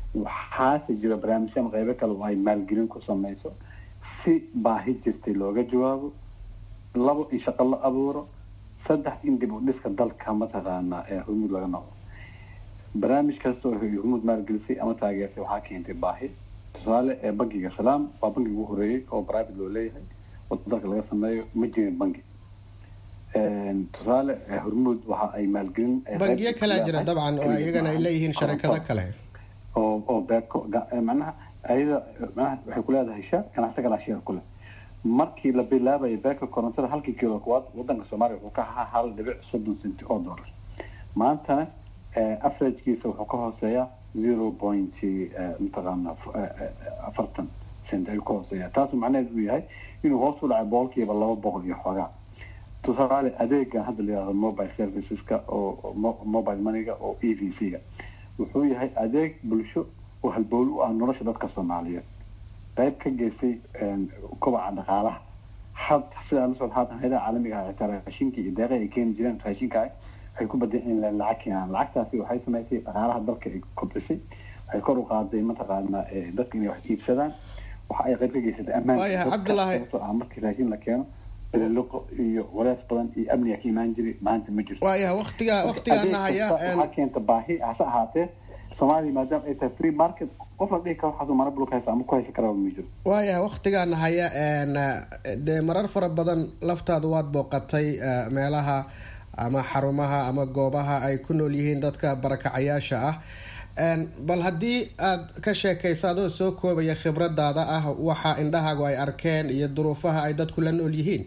waxaase jira barnaamijyo ama qeybo kale oo ay maalgelin ku sameyso si baahi jirtay looga jawaabo labo in shaqo la abuuro saddex in dib u dhiska dalka mataqaana ee hormuud laga noqdo barnaamij kasta oo hormuud maalgelisay ama taageertay waxaa keentay baahi tusaale ee bankiga salaam waa bankiga ugu horeeyey oo private loo leeyahay oo dalka laga sameeyo ma jirin banki tusaale hormuud waxa ay maalgelin bangiyo kalea jira dabcan oo iyagana ay leeyihiin sharikado kale oo oo beeko macnaha ayada macnaha waxay ku leedahay sha ganacsi kala share kule markii la bilaabayo beeka korontada halkii kilo kuwaad wadanka soomaaliya wuxuu ka ahaa hal dhibic soddon centi oo dollar maantana averagekiisa wuxuu ka hooseeyaa zero point mataqaana afartan cent ayuu ka hooseeya taasu macnaheedu uu yahay inuu hoos u dhacay boqolkiiba laba boqol iyo xoogaa tusaale adeegan hadda la yihahdo mobile serviceska oo mobile moneyga oo e v c ga wuxuu yahay adeeg bulsho oo halbowl u ah nolosha dadka soomaaliyeed qayb ka geystay kobaca dhaqaalaha had sidaa la socod haatan hayadaha caalamiga ah xitaa raashinka iyo deeqa ay keeni jireen raashinka waxay ku badeen in lacag keenaan lacagtaasi waxay samaysay dhaqaalaha dalka ay kobcisay waxay kor u qaaday mataqaana dadka inay wax iibsadaan waxa ay qayb ka geysatay ammaanka cabdulaahi markii raashin la keeno liqo iyo walees badan iyo amniga ka imaan jiray maanta ma jirto waayaha waqtiga waqtigaana haya waxaa keenta baahi hase ahaatee soomaaliya maadaama ay tahay free market qof la dhihi karo waxaasuu mara bulka haysa ama ku haysa karaba ma jiro waayaha waqtigaana haya dee marar fara badan laftaadu waad booqatay meelaha ama xarumaha ama goobaha ay ku nool yihiin dadka barakacayaasha ah bal haddii aad ka sheekayso adoo soo koobaya khibradaada ah waxa indhahaagu ay arkeen iyo duruufaha ay dadku la nool yihiin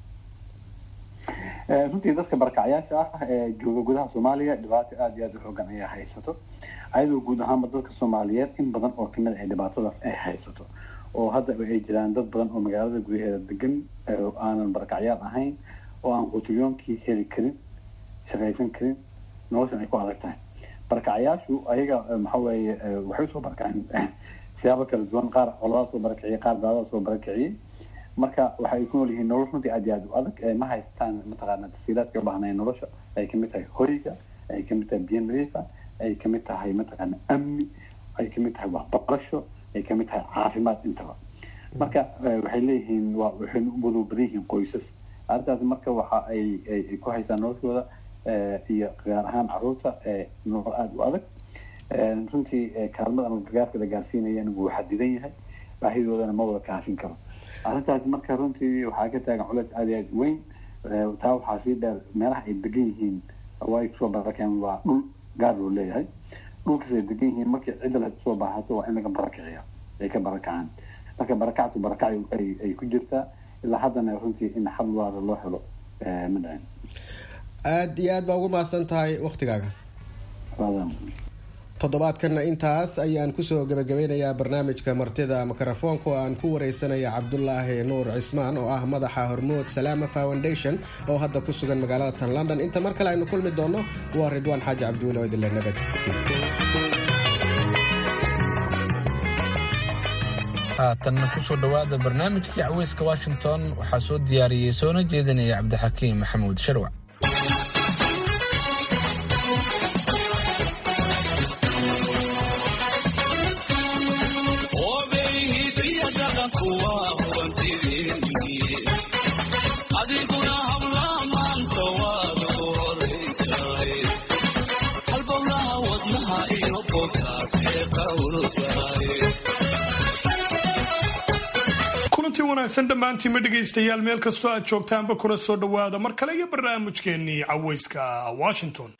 runtii dadka barakacayaasha ah ee jooga gudaha soomaaliya dhibaato aada iyo aada u xoogan ayaa haysato ayadoo guud ahaanba dadka soomaaliyeed in badan oo kamid ay dhibaatadaas ay haysato oo hadda ay jiraan dad badan oo magaalada gudaheeda degan aanan barakacyaal ahayn oo aan qutiliyoonkii heli karin shaqaysan karin noloshan ay ku adag tahay barakacayaashu ayaga waxa weeye waxay usoo barakaceen siyaabo kala duwan qaar coladaa soo barakiciyay qaar daadada soo barakiciyay marka waxay ku nool yihiin nolol runtii aad iyo aad u adag ma haystaan mataqaana tasiilaadka ubaahnaya nolosha ay kamid tahay hoyga ay kamid tahay biyo nadiifa ay kamid tahay mataqaana amni ay kamid tahay waxbarasho ay kamid tahay caafimaad intaba marka waxay leeyihiin waa waxay u wada badan yihiin qoysas arrintaasi marka waxa ay ay ku haystaan noloshooda iyo gaar ahaan caruurta nolol aada u adag runtii kaalmada ama gargaarka la gaarsiinayana wuu xadidan yahay baahidoodana ma wada kaafin karo arrintaasi marka runtii waxaa ka taagan culeys aada iyo aada weyn taa waxaa sii dheer meelaha ay degan yihiin way kusoo barakeen waa dhul gaar loo leeyahay dhulkaas ay degan yihiin markii cidda la soo baahato waa in laga barakiciya ay ka barakacaan marka barakactu barakac ay ay ku jirtaa ilaa haddana runtii in xal waara loo helo ma dhicin aada iyo aad baa ugu mahadsan tahay waktigaaga toddobaadkana intaas ayaan kusoo gabagabeynayaa barnaamijka martida mikrofoonka oo aan ku wareysanaya cabdulaahi nuur cismaan oo ah madaxa hormood salaama foundation oo hadda ku sugan magaalada tan london inta mar kale aynu kulmi doono waa ridwaan xaaji cabdiweli oo idinle nabad haatanna kusoo dhowaada barnaamijkii caweyska washington waxaa soo diyaariyey soona jeedinaya cabdixakiim maxamuud sharwac kulantii wanaagsan dhammaantiinma dhegaystayaal meel kastoo aad joogtaanba kuna soo dhowaada mar kale iyo barnaamijkeennii caweyska washington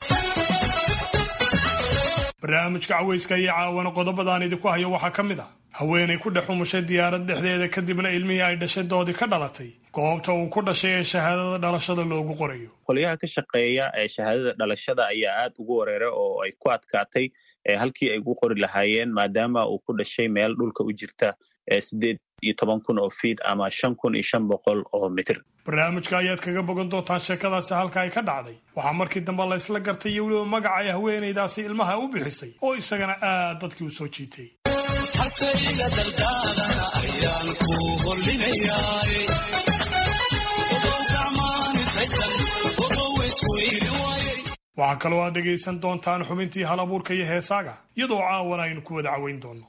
barnaamijka caweyska iyo caawana qodobadaan idinku hayo waxaa ka mid ah haweenay ku dhex umushay diyaarad dhexdeeda kadibna ilmihii ay dhashay doodii ka dhalatay goobta uu ku dhashay ee shahaadada dhalashada loogu qorayo qolyaha ka shaqeeya ee shahaadada dhalashada ayaa aad ugu wareeray oo ay ku adkaatay halkii ay ugu qori lahaayeen maadaama uu ku dhashay meel dhulka u jirta sideed iyo toban kun oo fiid ama shan kun iyo shan boqol oo mitir barnaamijka ayaad kaga bogan doontaan sheekadaasi halka ay ka dhacday waxaa markii dambe la ysla gartay iyo weliba magaca ay haweenaydaasi ilmaha u bixisay oo isagana aad dadkii u soo jiitay waxaa kaloo aad dhegaysan doontaan xubintii hal abuurka iyo heesaaga iyadoo caawana aynu ku wada caweyn doonno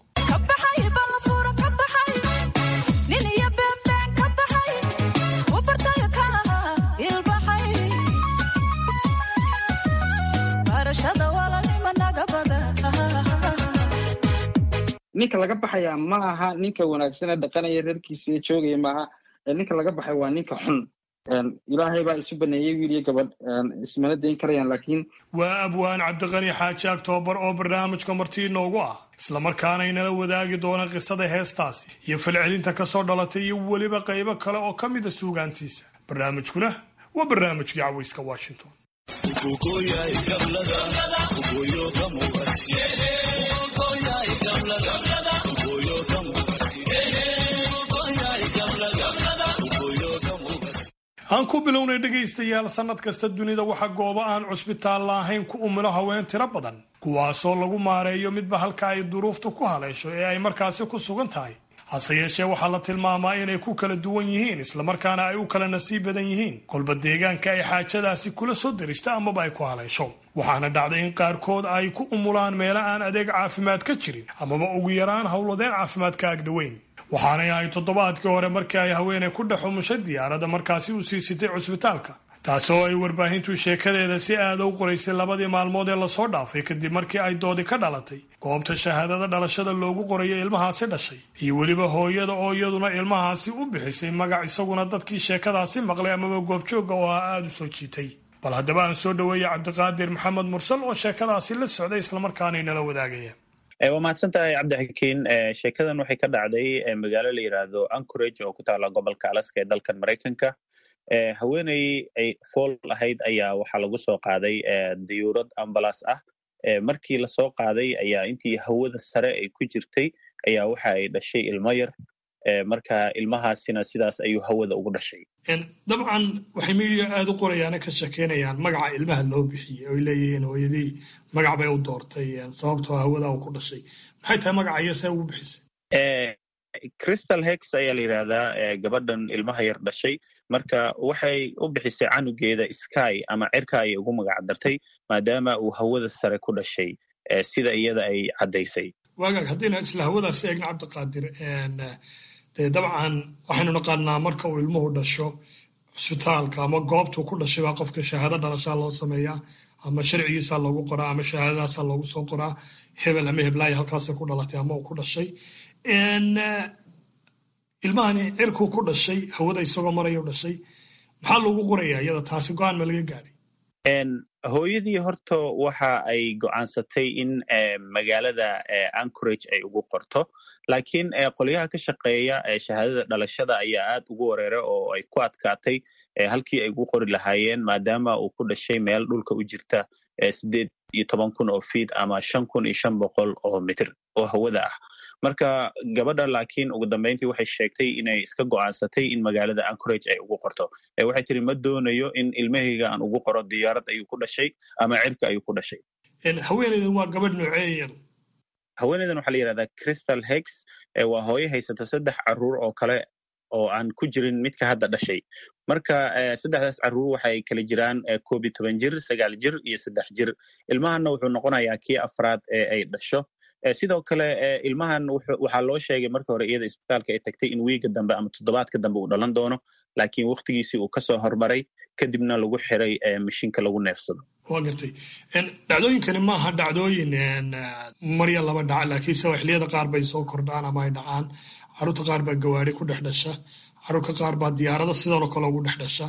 ninka laga baxaya ma aha ninka wanaagsane dhaqanaya reerkiisa joogaya maaha ninka laga baxay waa ninka xun ilaahay baa isu baneeyey wiil iyo gabadh ismana dayn karayaan laakiin waa abwaan cabdiqani xaaji aktoobar oo barnaamijka martii inoogu ah islamarkaana inala wadaagi doona qisada heestaasi iyo falcelinta ka soo dhalatay iyo weliba qaybo kale oo ka mida suugaantiisa barnaamijkuna waa barnaamijkii cawayska washington aan ku bilownay dhegaystayaal sannad kasta dunida waxaa goobo aan cusbitaal laahayn ku umilo haween tiro badan kuwaasoo lagu maareeyo midba halka ay duruuftu ku haleesho ee ay markaasi ku sugan tahay hase yeeshee waxaa la tilmaamaa inay ku kala duwan yihiin islamarkaana ay u kala nasiib badan yihiin kolba deegaanka ay xaajadaasi kula soo darista amaba ay ku haleesho waxaana dhacday in qaarkood ay ku umulaan meelo aan adeeg caafimaad ka jirin amaba ugu yaraan howladeen caafimaad ka agdhoweyn waxaanay ahay toddobaadkii hore markii ay haweeney ku dhex umushay diyaaradda markaasi u sii sitay cusbitaalka taasoo ay warbaahintu sheekadeeda si aada u qoraysay labadii maalmood ee lasoo dhaafay kadib markii ay doodi ka dhalatay goobta shahaadada dhalashada loogu qorayo ilmahaasi dhashay iyo weliba hooyada oo iyaduna ilmahaasi u bixisay magac isaguna dadkii sheekadaasi maqlay amaba goobjoogga oo ah aada u soo jiitay bal haddaba aan soo dhaweeyey cabdiqaadir maxamed mursal oo sheekadaasi la socday islamarkaana inala wadaagaya waa mahadsan tahay cabdixakiin sheekadan waxay ka dhacday magaalo la yidhaahdo anchorage oo ku taala gobolka alaska ee dalkan maraykanka haweeney ay fool ahayd ayaa waxaa lagu soo qaaday diyuurad ambalas ah markii lasoo qaaday ayaa intii hawada sare ay ku jirtay ayaa waxa ay dhashay ilmo yar marka ilmahaasina sidaas ayuu hawada ugu dhashay dabcan waxay midiya aada u qorayaana ka shekeynayaan magaca ilmaha loo bixiyey oy leeyihiin hooyadii magac bay u doortay sababtoo hawada uu ku dhashay maxay tahay magaca iyo see ugu bixisay crystal hex ayaa la yidhaahdaa gabadhan ilmaha yar dhashay marka waxay u bixisay canugeeda sky ama cirka ayay ugu magac dartay maadaama uu hawada sare ku dhashay sida iyada ay caddaysay waagaag haddayna isla hawadaasi eegna cabdiqaadir dee dabcan waxaynu naqaanaa marka uu ilmuhu dhasho cusbitaalka ama goobtuu ku dhashay baa qofka shahaado dhalashaa loo sameeyaa ama sharcigiisaa loogu qoraa ama shahaadadaasaa loogu soo qoraa hebel ama heblaaya halkaasay ku dhalatay ama uu ku dhashay ilmahani cirkuu ku dhashay hawada isagoo maraya u dhashay maxaa loogu qorayaa iyada taasi go-aan ma laga gaadhay hooyadii horta waxa ay go'aansatay in magaalada anchorage ay ugu qorto laakiin qolyaha ka shaqeeya shahaadada dhalashada ayaa aad ugu wareeray oo ay ku adkaatay halkii ay ugu qori lahaayeen maadaama uu ku dhashay meel dhulka u jirta sideed iyo toban kun oo fiid ama shan kun iyo shan boqol oo mitir oo hawada ah marka gabadha laakiin ugu dambeyntii waxay sheegtay inay iska go'aansatay in magaalada anchorage ay ugu qorto waxay tiri ma doonayo in ilmahayga aan ugu qoro diyaarad ayuu ku dhashay ama cirka ayuu ku dhashay haweeneydan waa gabadh noocee iyadu haweeneydan waxaa la yidhahdaa crystal hex waa hooyo haysata saddex caruur oo kale oo aan ku jirin midka hadda dhashay marka saddexdaas caruur waxay kala jiraan koob iyo toban jir sagaal jir iyo saddex jir ilmahanna wuxuu noqonayaa kii afraad ee ay dhasho sidoo kale ilmahan waxaa loo sheegay marka hore iyada isbitaalka ay tagtay in wiiga dambe ama toddobaadka dambe uu dhalan doono laakiin waktigiisii uu kasoo hormaray kadibna lagu xiray mashiinka lagu neefsado waa gartay dhacdooyinkani maaha dhacdooyin marya laba dhaca laakiinse xilliyada qaar bay soo kordhaan ama ay dhacaan carruurta qaar baa gawaari ku dhex dhasha carruurka qaar baa diyaarado sidanoo kale ugu dhex dhasha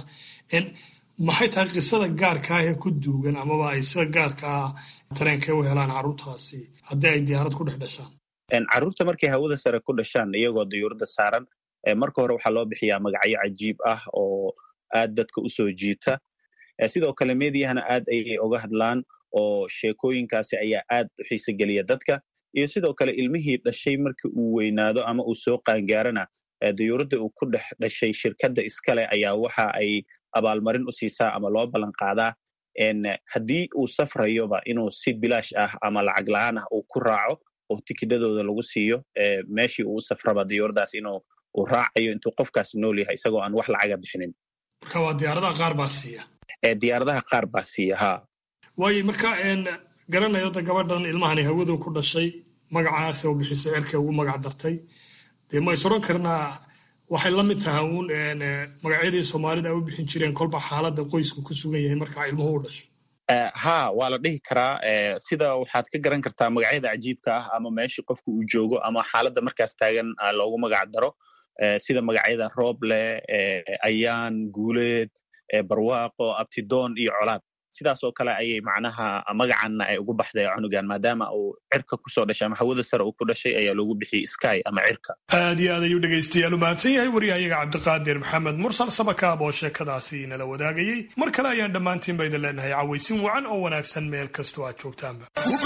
maxay tahay qisada gaarka ah ee ku duugan amaba ay sida gaarkaa tareenka u helaan carruurtaasi haddii ay diyaarad ku dhex dhashaan carruurta markay hawada sare ku dhashaan iyagoo diyuuradda saaran marka hore waxaa loo bixiyaa magacyo cajiib ah oo aad dadka u soo jiita sidoo kale meediyahana aad ayay oga hadlaan oo sheekooyinkaasi ayaa aad u xiise geliya dadka iyo sidoo kale ilmihii dhashay markii uu weynaado ama uu soo qaangaarana diyuuradda uu ku dhex dhashay shirkadda iskale ayaa waxa ay abaalmarin u siisaa ama loo ballan qaadaa haddii uu safrayoba inuu si bilaash ah ama lacag la-aan ah uu ku raaco oo tikidhadooda lagu siiyo meeshii uu u safraba diyuuradaas inuu uu raacayo intuu qofkaas nool yahay isagoo aan wax lacaga bixinin marka waa diyaaradaha qaar baa siiya diyaaradaha qaar baa siiya ha waayo marka garanayo da gabadhan ilmahani hawadu ku dhashay magacaas oo bixisay cerkay ugu magac dartay dee ma is odhan karnaa waxay la mid tahay uun magacyadii soomaalida ay u bixin jireen kolba xaaladda qoysku ku sugan yahay markaa ilmuhu u dhasho ha waa la dhihi karaa sida waxaad ka garan kartaa magacyada cajiibka ah ama meeshii qofka uu joogo ama xaaladda markaas taagan loogu magac daro sida magacyada rooble ayaan guuleed barwaaqo abtidoon iyo colaad sidaas oo kale ayay macnaha magacanna ay ugu baxday cunugan maadaama uu cirka kusoo dhashay ama hawada sare uu ku dhashay ayaa loogu bixiyey sky ama cirka aad iyo aad ayuu dhegaystayaal u mahadsan yahay waryahayaga cabdiqaadir maxamed mursal sabakaab oo sheekadaasi inala wadaagayey mar kale ayaan dhammaantiin ba idin leenahay cawaysin wacan oo wanaagsan meel kastoo aad joogtaanba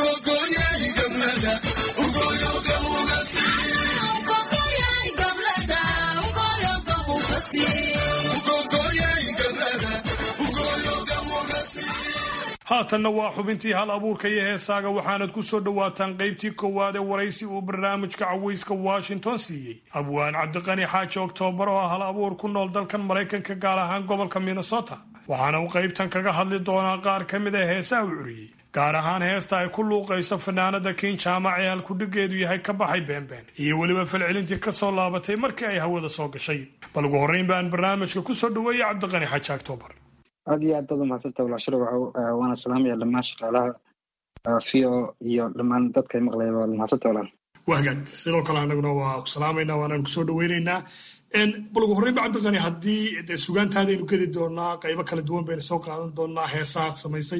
haatanna waa xubintii hal abuurka iyo heesaaga waxaanad ku soo dhowaataan qaybtii koowaad ee waraysi uu barnaamijka cawayska washington siiyey abwaan cabdiqani xaaji oktoobar oo ah hal abuur ku nool dalkan maraykanka gaar ahaan gobolka minnesota waxaana uu qaybtan kaga hadli doonaa qaar ka mid a heesaha u curiyey gaar ahaan heesta ay ku luuqayso fanaanada kin jaamac ee halkudhigeedu yahay ka baxay beenbeen iyo weliba falcelintii ka soo laabatay markii ay hawada soo gashay bal ugu horreyn baan barnaamijka ku soo dhoweeyey cabdiqani xaaji oktoobar aad iyo aad baad umahadsanta walaashiro waana salaamaya dhammaan shaqaalaha vio iyo dhammaan dadka maqlaya waa mahadsanta walaal waa hagaag sidoo kale anaguna waa ku salaamayna waanaan kusoo dhaweynaynaa bal ugu horreynba cabdiqani haddii de sugaantaadaynu gedi doonaa qaybo kala duwan baynu soo qaadan doonaa heesahaad samaysay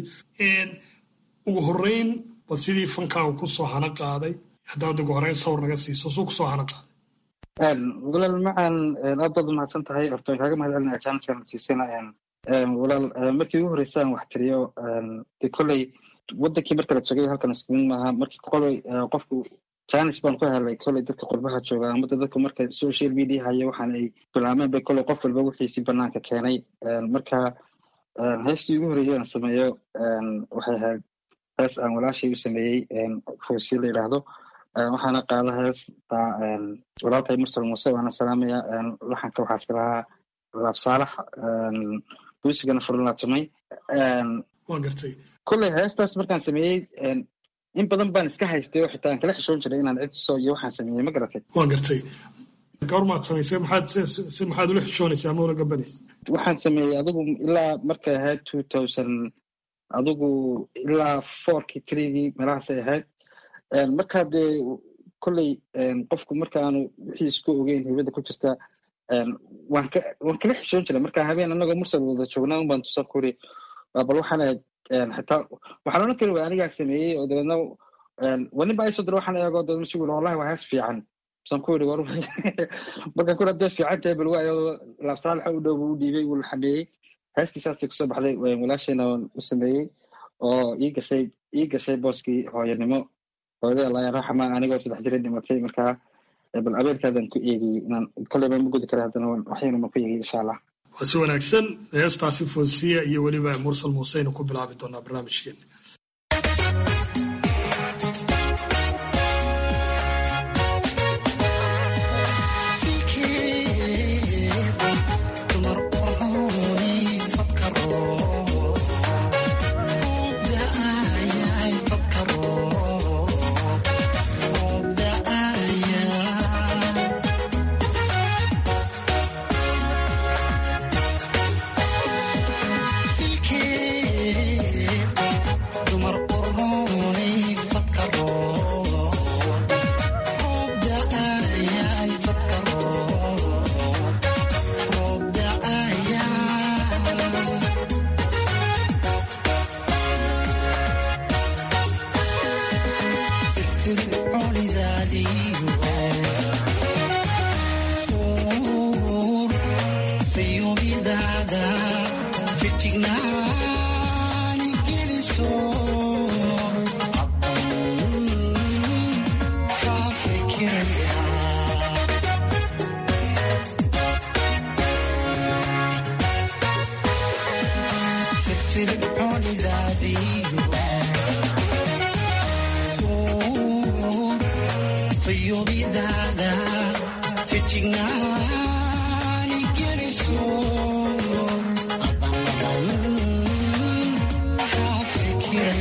ugu horreyn bal sidii fankaagu kusoo hana qaaday haddaad ugu horreyn sawir naga siiso suu kusoo hana qaaday walaal macaan aad baad umahadsan tahay horta waan kaaga mahad celinaya jaanadkan siisana walaal markii ugu horreysa aan wax tiriyo de kolley wadankii marka la joogay halkan isniin maaha markii koley qofku janis baan ku helay kolley dadka qurbaha jooga ama dadka marka social media haya waxaan ay bilaameen bay kolley qof walba wixiisi banaanka keenay marka heestii ugu horreeyay aan sameeyo waxay ahayd hees aan walaashay u sameeyey foosi la yidhaahdo waxaana qaada hees walaalkay mursal muuse waana salaamaya laxanka waxaa iska lahaa laab saalax buusigana furlaa tumay waan gartay kolley heestaas markaan sameeyey in badan baan iska haystay oo xitaa aan kala xishoon jiray inaan cidso iyo waxaan sameeyey ma garatay waan gartay goormaad samaysay maxaad si maxaad ula xishoonaysaa ama ula gabanaysa waxaan sameeyey adigu ilaa markay ahayd two thousand adigu ilaa fourkii threegii meelahaasay ahayd markaa dee kolley qofku markaanu wixii isku ogeyn hibada ku jirta waan ka waan kala xishoon jiray marka habeen anagoo mursal wada joognaa un baan tusan ku iri bal waxaan ahayd xitaa waxaan odhan kari waa anigaa sameeyey oo dabeedna waa nin baa isoo dira waxaan eego dabeedna si wili wallahi waa hees fiican san ku iri war markaan kuri hadday fiican tahay bal waa laabsaalaxa u dhow buu u dhiibay wuu la xameeyey heestii saasay kusoo baxday walaashayna waan u sameeyey oo ii gashay ii gashay booskii hooyanimo hooyada allah raxama anigoo saddex jira dhimatay markaa bal abeerkaadan ku eegiyey inaan kolleyba ma gudi kara haddana waxyana ma ku eegiyey insha allah waa si wanaagsan heestaasi foosiya iyo weliba mursal muuseynu ku bilaabi doonaa barnaamijkeena Fikir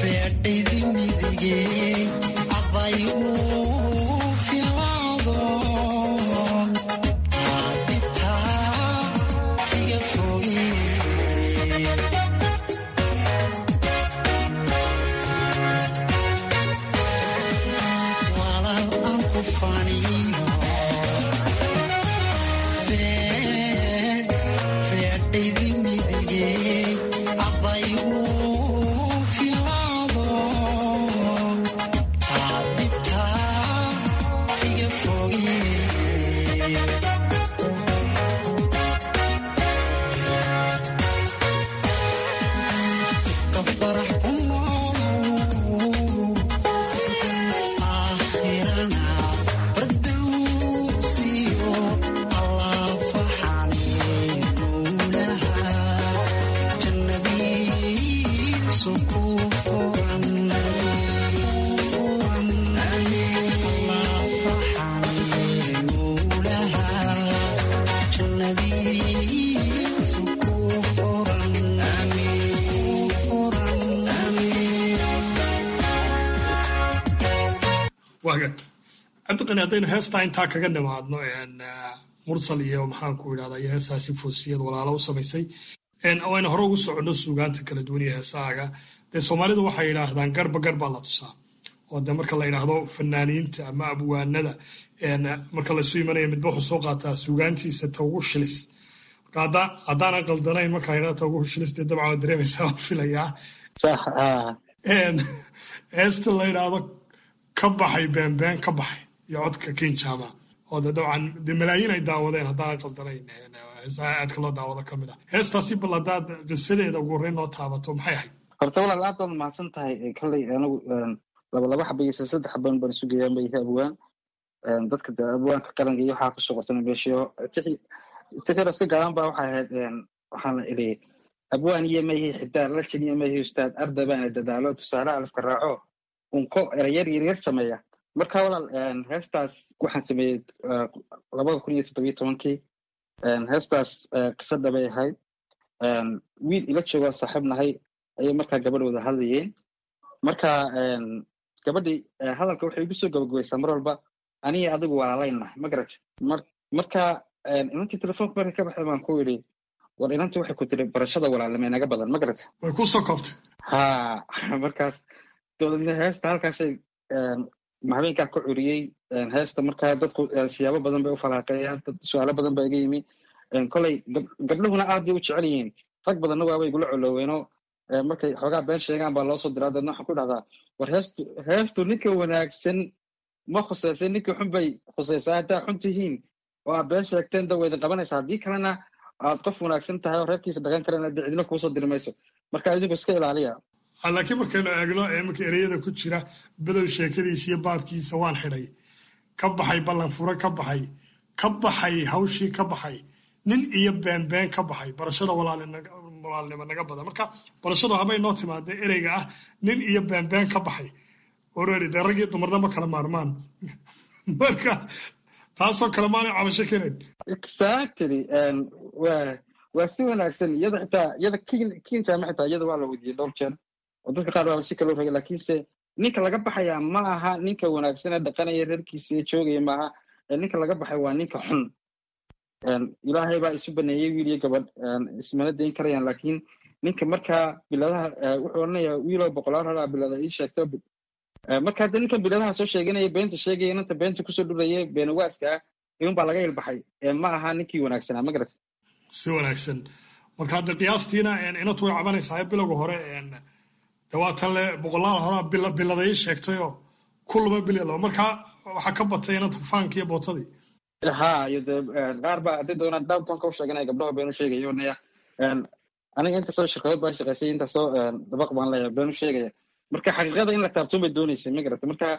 cabdiqani haddaynu heestaa intaa kaga nimaadno mursal iyo maxaanku idhahda iyo heestaasi foosiyad walaalo u samaysay oo aynu hore ugu soconno suugaanta kala duwan iyo heesaaga dee soomaalidu waxay yidhaahdaan garba gar baa la tusaa oo de marka la yidhaahdo fanaaniinta ama abwaanada marka laysu imanaya midba wuxuu soo qaataa suugaantiisa ta ugu shilis marka haddaanan qaldanayn marka la yidhahdo ta ugu shilis dee dabcan waa dareemaysaa waan filayaa heesta la yidhaahdo ka baxay beenbeen ka baxay iyo codka kinjama oo de dabcan dee malaayiin ay daawadeen haddaanan qaldanayn heesaha aadka loo daawado ka mid ah heestaasi bal haddaad qisadeeda ugu horreyn noo taabato maxay ahayd horta walaal aad baad mahadsan tahay kolley anigu laba laba xaba iyo saddex xaban baan isu geeyaan bay abwaan dadka de abwaanka qaranka iyo waxaa kusoo qorsanay meeshiyo tikira si gaaban ba waxay ahayd waxaana idhi abwaan iyo mayhi xidaar lajin iyo mayhi ustaad arda baana dadaalo tusaale alafka raaco unko erayar yaryar sameeya marka walaal heestaas waxaan sameeyey labada kun iyo toddobiyo tobankii heestaas qisada bay ahayd wiil ila joogaa saaxiib nahay ayay markaa gabadh wada hadlayeen marka gabadhii hadalka waxay igu soo gabagabaysaa mar walba aniga adigu walaalaynahay ma garat marka inantii telefoonka markay ka baxday baan ku yidhi war inantii waxay ku tiri barashada walaalnimay naga badan ma garat way ku soo koobtay ha markaas dowladna heesta halkaasay habeenkaa ka curiyey heesta markaa dadku siyaabo badan bay u falaaqeeyaan dad su-aalo badan baa iga yimi koley gabdhahuna aad bay u jecel yihiin rag badanna waabay igula coloweenoo markay xoogaa been sheegaan baa loo soo diraa dadna waxaan ku dhahdaa war heestu heestu ninka wanaagsan ma khusaysa ninka xun bay khusaysaa haddaa xun tihiin oo aad been sheegteen da waydin qabanaysa haddii kalena aad qof wanaagsan tahay oo reerkiisa dhaqan karana dee cidina kuusoo diri mayso marka idinku iska ilaaliya laakiin markaynu eegno iminka ereyada ku jira badow sheekadiisa iyo baabkiisa waan xidhay ka baxay ballan fure ka baxay ka baxay hawshii ka baxay nin iyo beenbeen ka baxay barashada walaalnimo naga badan marka barashadu habay noo timaadee ereyga ah nin iyo beenbeen ka baxay oreri dee rag iyo dumarna ma kala maarmaan marka taasoo kale maanay cabasho kenayn exactly wa waa si wanaagsan iyada xitaa iyada kinjama xitaa iyada waa la weydiiyey dhowr jeer oo dadka qaar baaba si kaloo ragay laakiinse ninka laga baxaya ma aha ninka wanaagsan ee dhaqanaya reerkiisa ee joogaya maaha ninka laga baxay waa ninka xun ilaahay baa isu baneeyey wiil iyo gabadh ismana dayn karayaan laakiin ninka markaa biladaha wuxuu odhanayaa wiiloo boqolaal halaa bilada ii sheegto marka hadda ninkan biladaha soo sheeganaya beenta sheegaya inanta beenta kusoo dhuraya beenawaaska ah iman baa laga ilbaxay ma aha ninkii wanaagsanaa ma garata si wanaagsan marka hadda qiyaastiina inantu way cabanaysaa bilowga hore dawaatan le boqolaal horaa bilada ii sheegtayoo kulaba bilalo marka waxaa ka batay inanta faanki iyo bootadii ha iyo de qaar baa haddii doonaan downtownka u sheeganaya gabdhaha beenu sheegaya onaya aniga intaasoo shaqadood baan shaqaysay intaasoo dabaq baan leeyahay beenu sheegaya marka xaqiiqada in la taabtoon bay dooneysay ma garata marka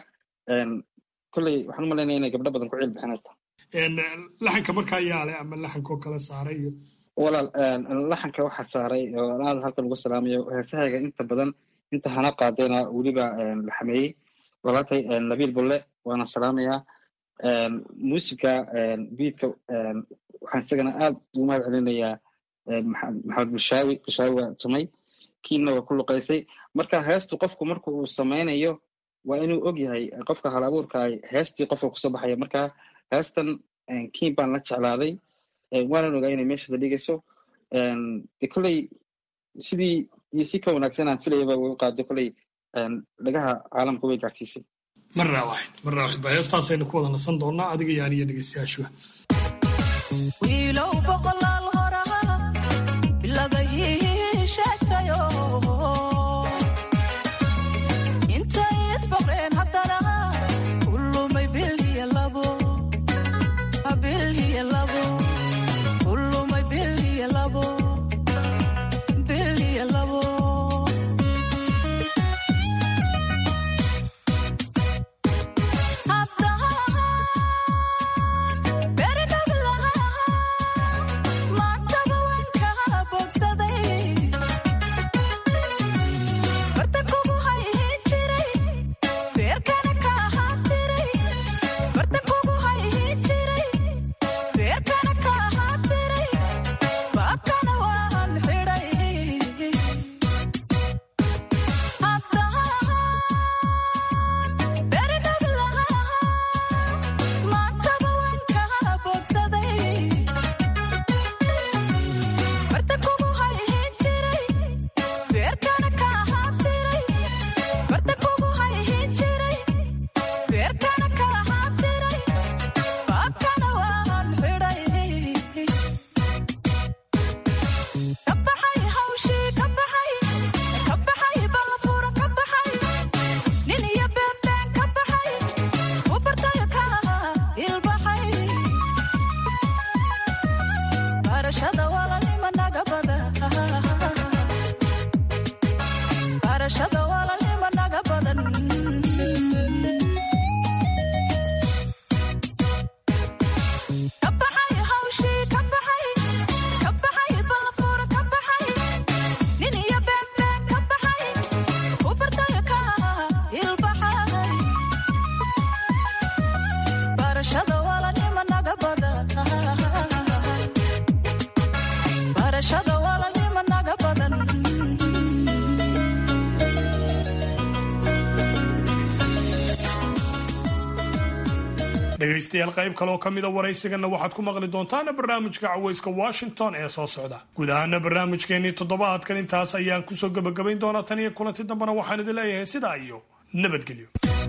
kolley waxaan u malaynaya inay gabdho badan ku ciil bixinaysa laxanka markaa yaale ama laxankoo kale saaray iyo walaal laxanka waxaa saaray oo aad halkan ugu salaamayo heesahayga inta badan inta hana qaadayna weliba la xameeyey walaalkay nabiil bulle waana salaamayaa muusiga biidka waxaan isagana aad ugu mahad celinayaa maxamed bushaawi bushaawi waa tumay kiinna waa ku luqaysay marka heestu qofku marka uu samaynayo waa inuu og yahay qofka hal abuurka heestii qofka kusoo baxaya marka heestan kiin baan la jeclaaday waanan ogaa inay meeshada dhigayso de kolley sidii iyo si ka wanaagsan aan filayaba way u qaado kolley dhagaha caalamka way gaarsiisay marraa waaxid marraa waaxid baa heestaasaynu ku wada nasan doonaa adiga iyo aniyo dhegeystayaashuba wiilow boqolaal horaa bilagayii sheegtayo intay isboqreen haddana kulumay bilhiya labo bilhiya labo kulumay bilhiya labo bilhiya labo dhegaystayaal qayb kaleoo ka mida waraysigana waxaad ku maqli doontaana barnaamijka cawayska washington ee soo socda guud ahaana barnaamijkeenii toddobaadkan intaas ayaan kusoo gebagabayn doonaa tan iyo kulanti dambena waxaan idin leeyahay sidaa iyo nabadgelyo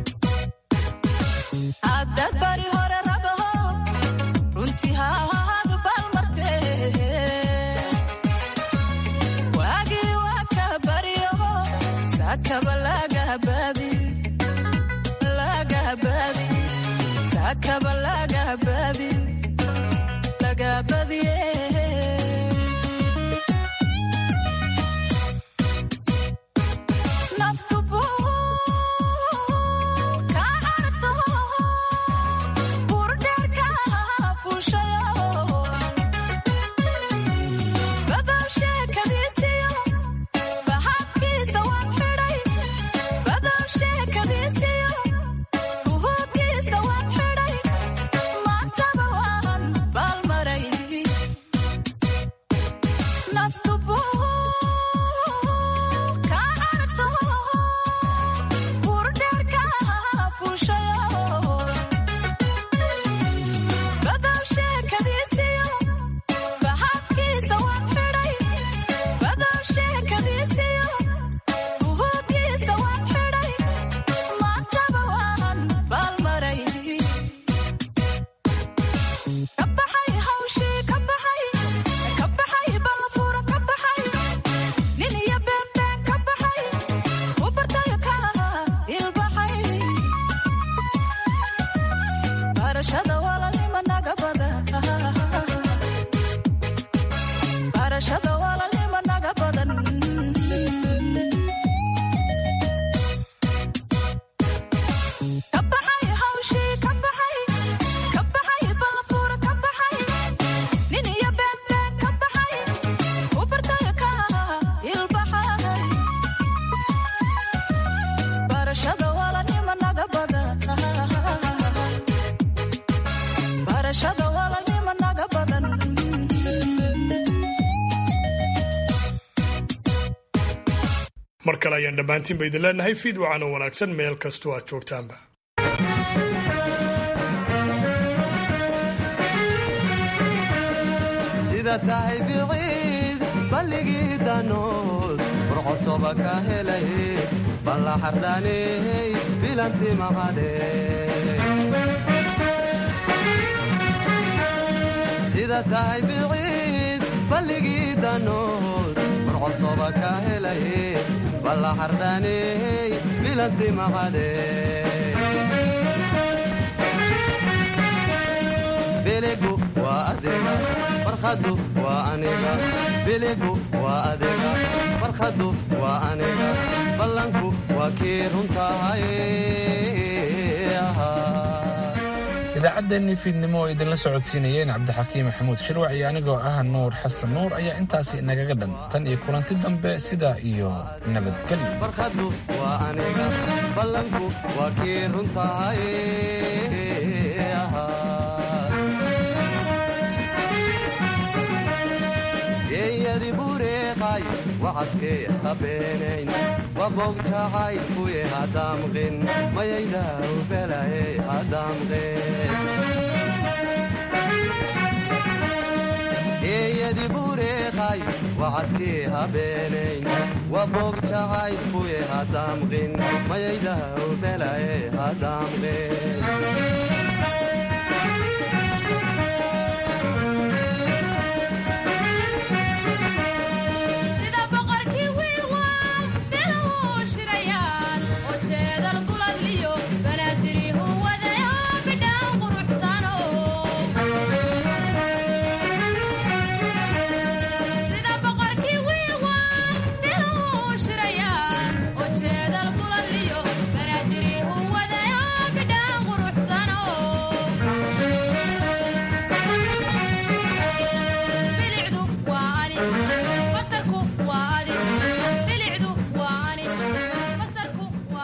haddaad bari hore ragaho runtii haadu baalmarte waagii waa ka baryaho saakaba lagabaadi lagabaadi saakaba lagabaadi lagabadiye naftu buu ka carto burdheerka fuushayo badow sheekadiisiyo baxabkiisa waan xidhay badow sheekadiisiyo buhuubkiisa waan xidhay maantaba waan baalmaray naftu buu ka carto burdheerka fuushayo badow sheekadiisiyo baxabkiisa waan xidhay badow sheekadiisiyo buhuubkiisa waan xidhay maantaba waan baalmaray ka baxay hawshii ka baxay ka baxay balfuura ka baxay nin iyo beenbeen ka baxay u bartayo ka ilbaxay barashada walaalnima naga bada barashada walaalnima naga badan ka baxay hawshii ka baxay ka baxay balfuura ka baxay nin iyo beenbeen ka baxay u bartayo ka ilbaxay barashada walaalnima naga bada barashada walaalnima naga badan kale ayaan dhammaantiinba idin leenahay fiid wacano wanaagsan meel kastoo aad joogtaanba sida tahay biciid balligii danood furcosoba ka helay balla xardhaney bilanti maqadhe sida tahay biciid balligii danood furcosoba ka helay balla xardhaney bilanti maqadhe biligu waa adiga farkhadu waa aniga biligu waa adiga farkhadu waa aniga ballanku waa kii runtahay idaacaddeenii fiidnimo oo idinla socodsiinayeen cabdixakiim maxamuud shirwac iyo anigoo ah nuur xasan nuur ayaa intaasi inagaga dhan tan iyo kulanti dambe sidaa iyo nabadgelyo farkhadu waa aniga ballanku waa kii runtahay geeyadi bureeqay wacadkee habeenayn wabog jacay kuye hadaamqin mayaydaa ubelaye hadaamqin geeyadi bureeqay wacadkee habeenayn wabog jacay kuye hadaamqin mayaydaa ubelaye hadaamqin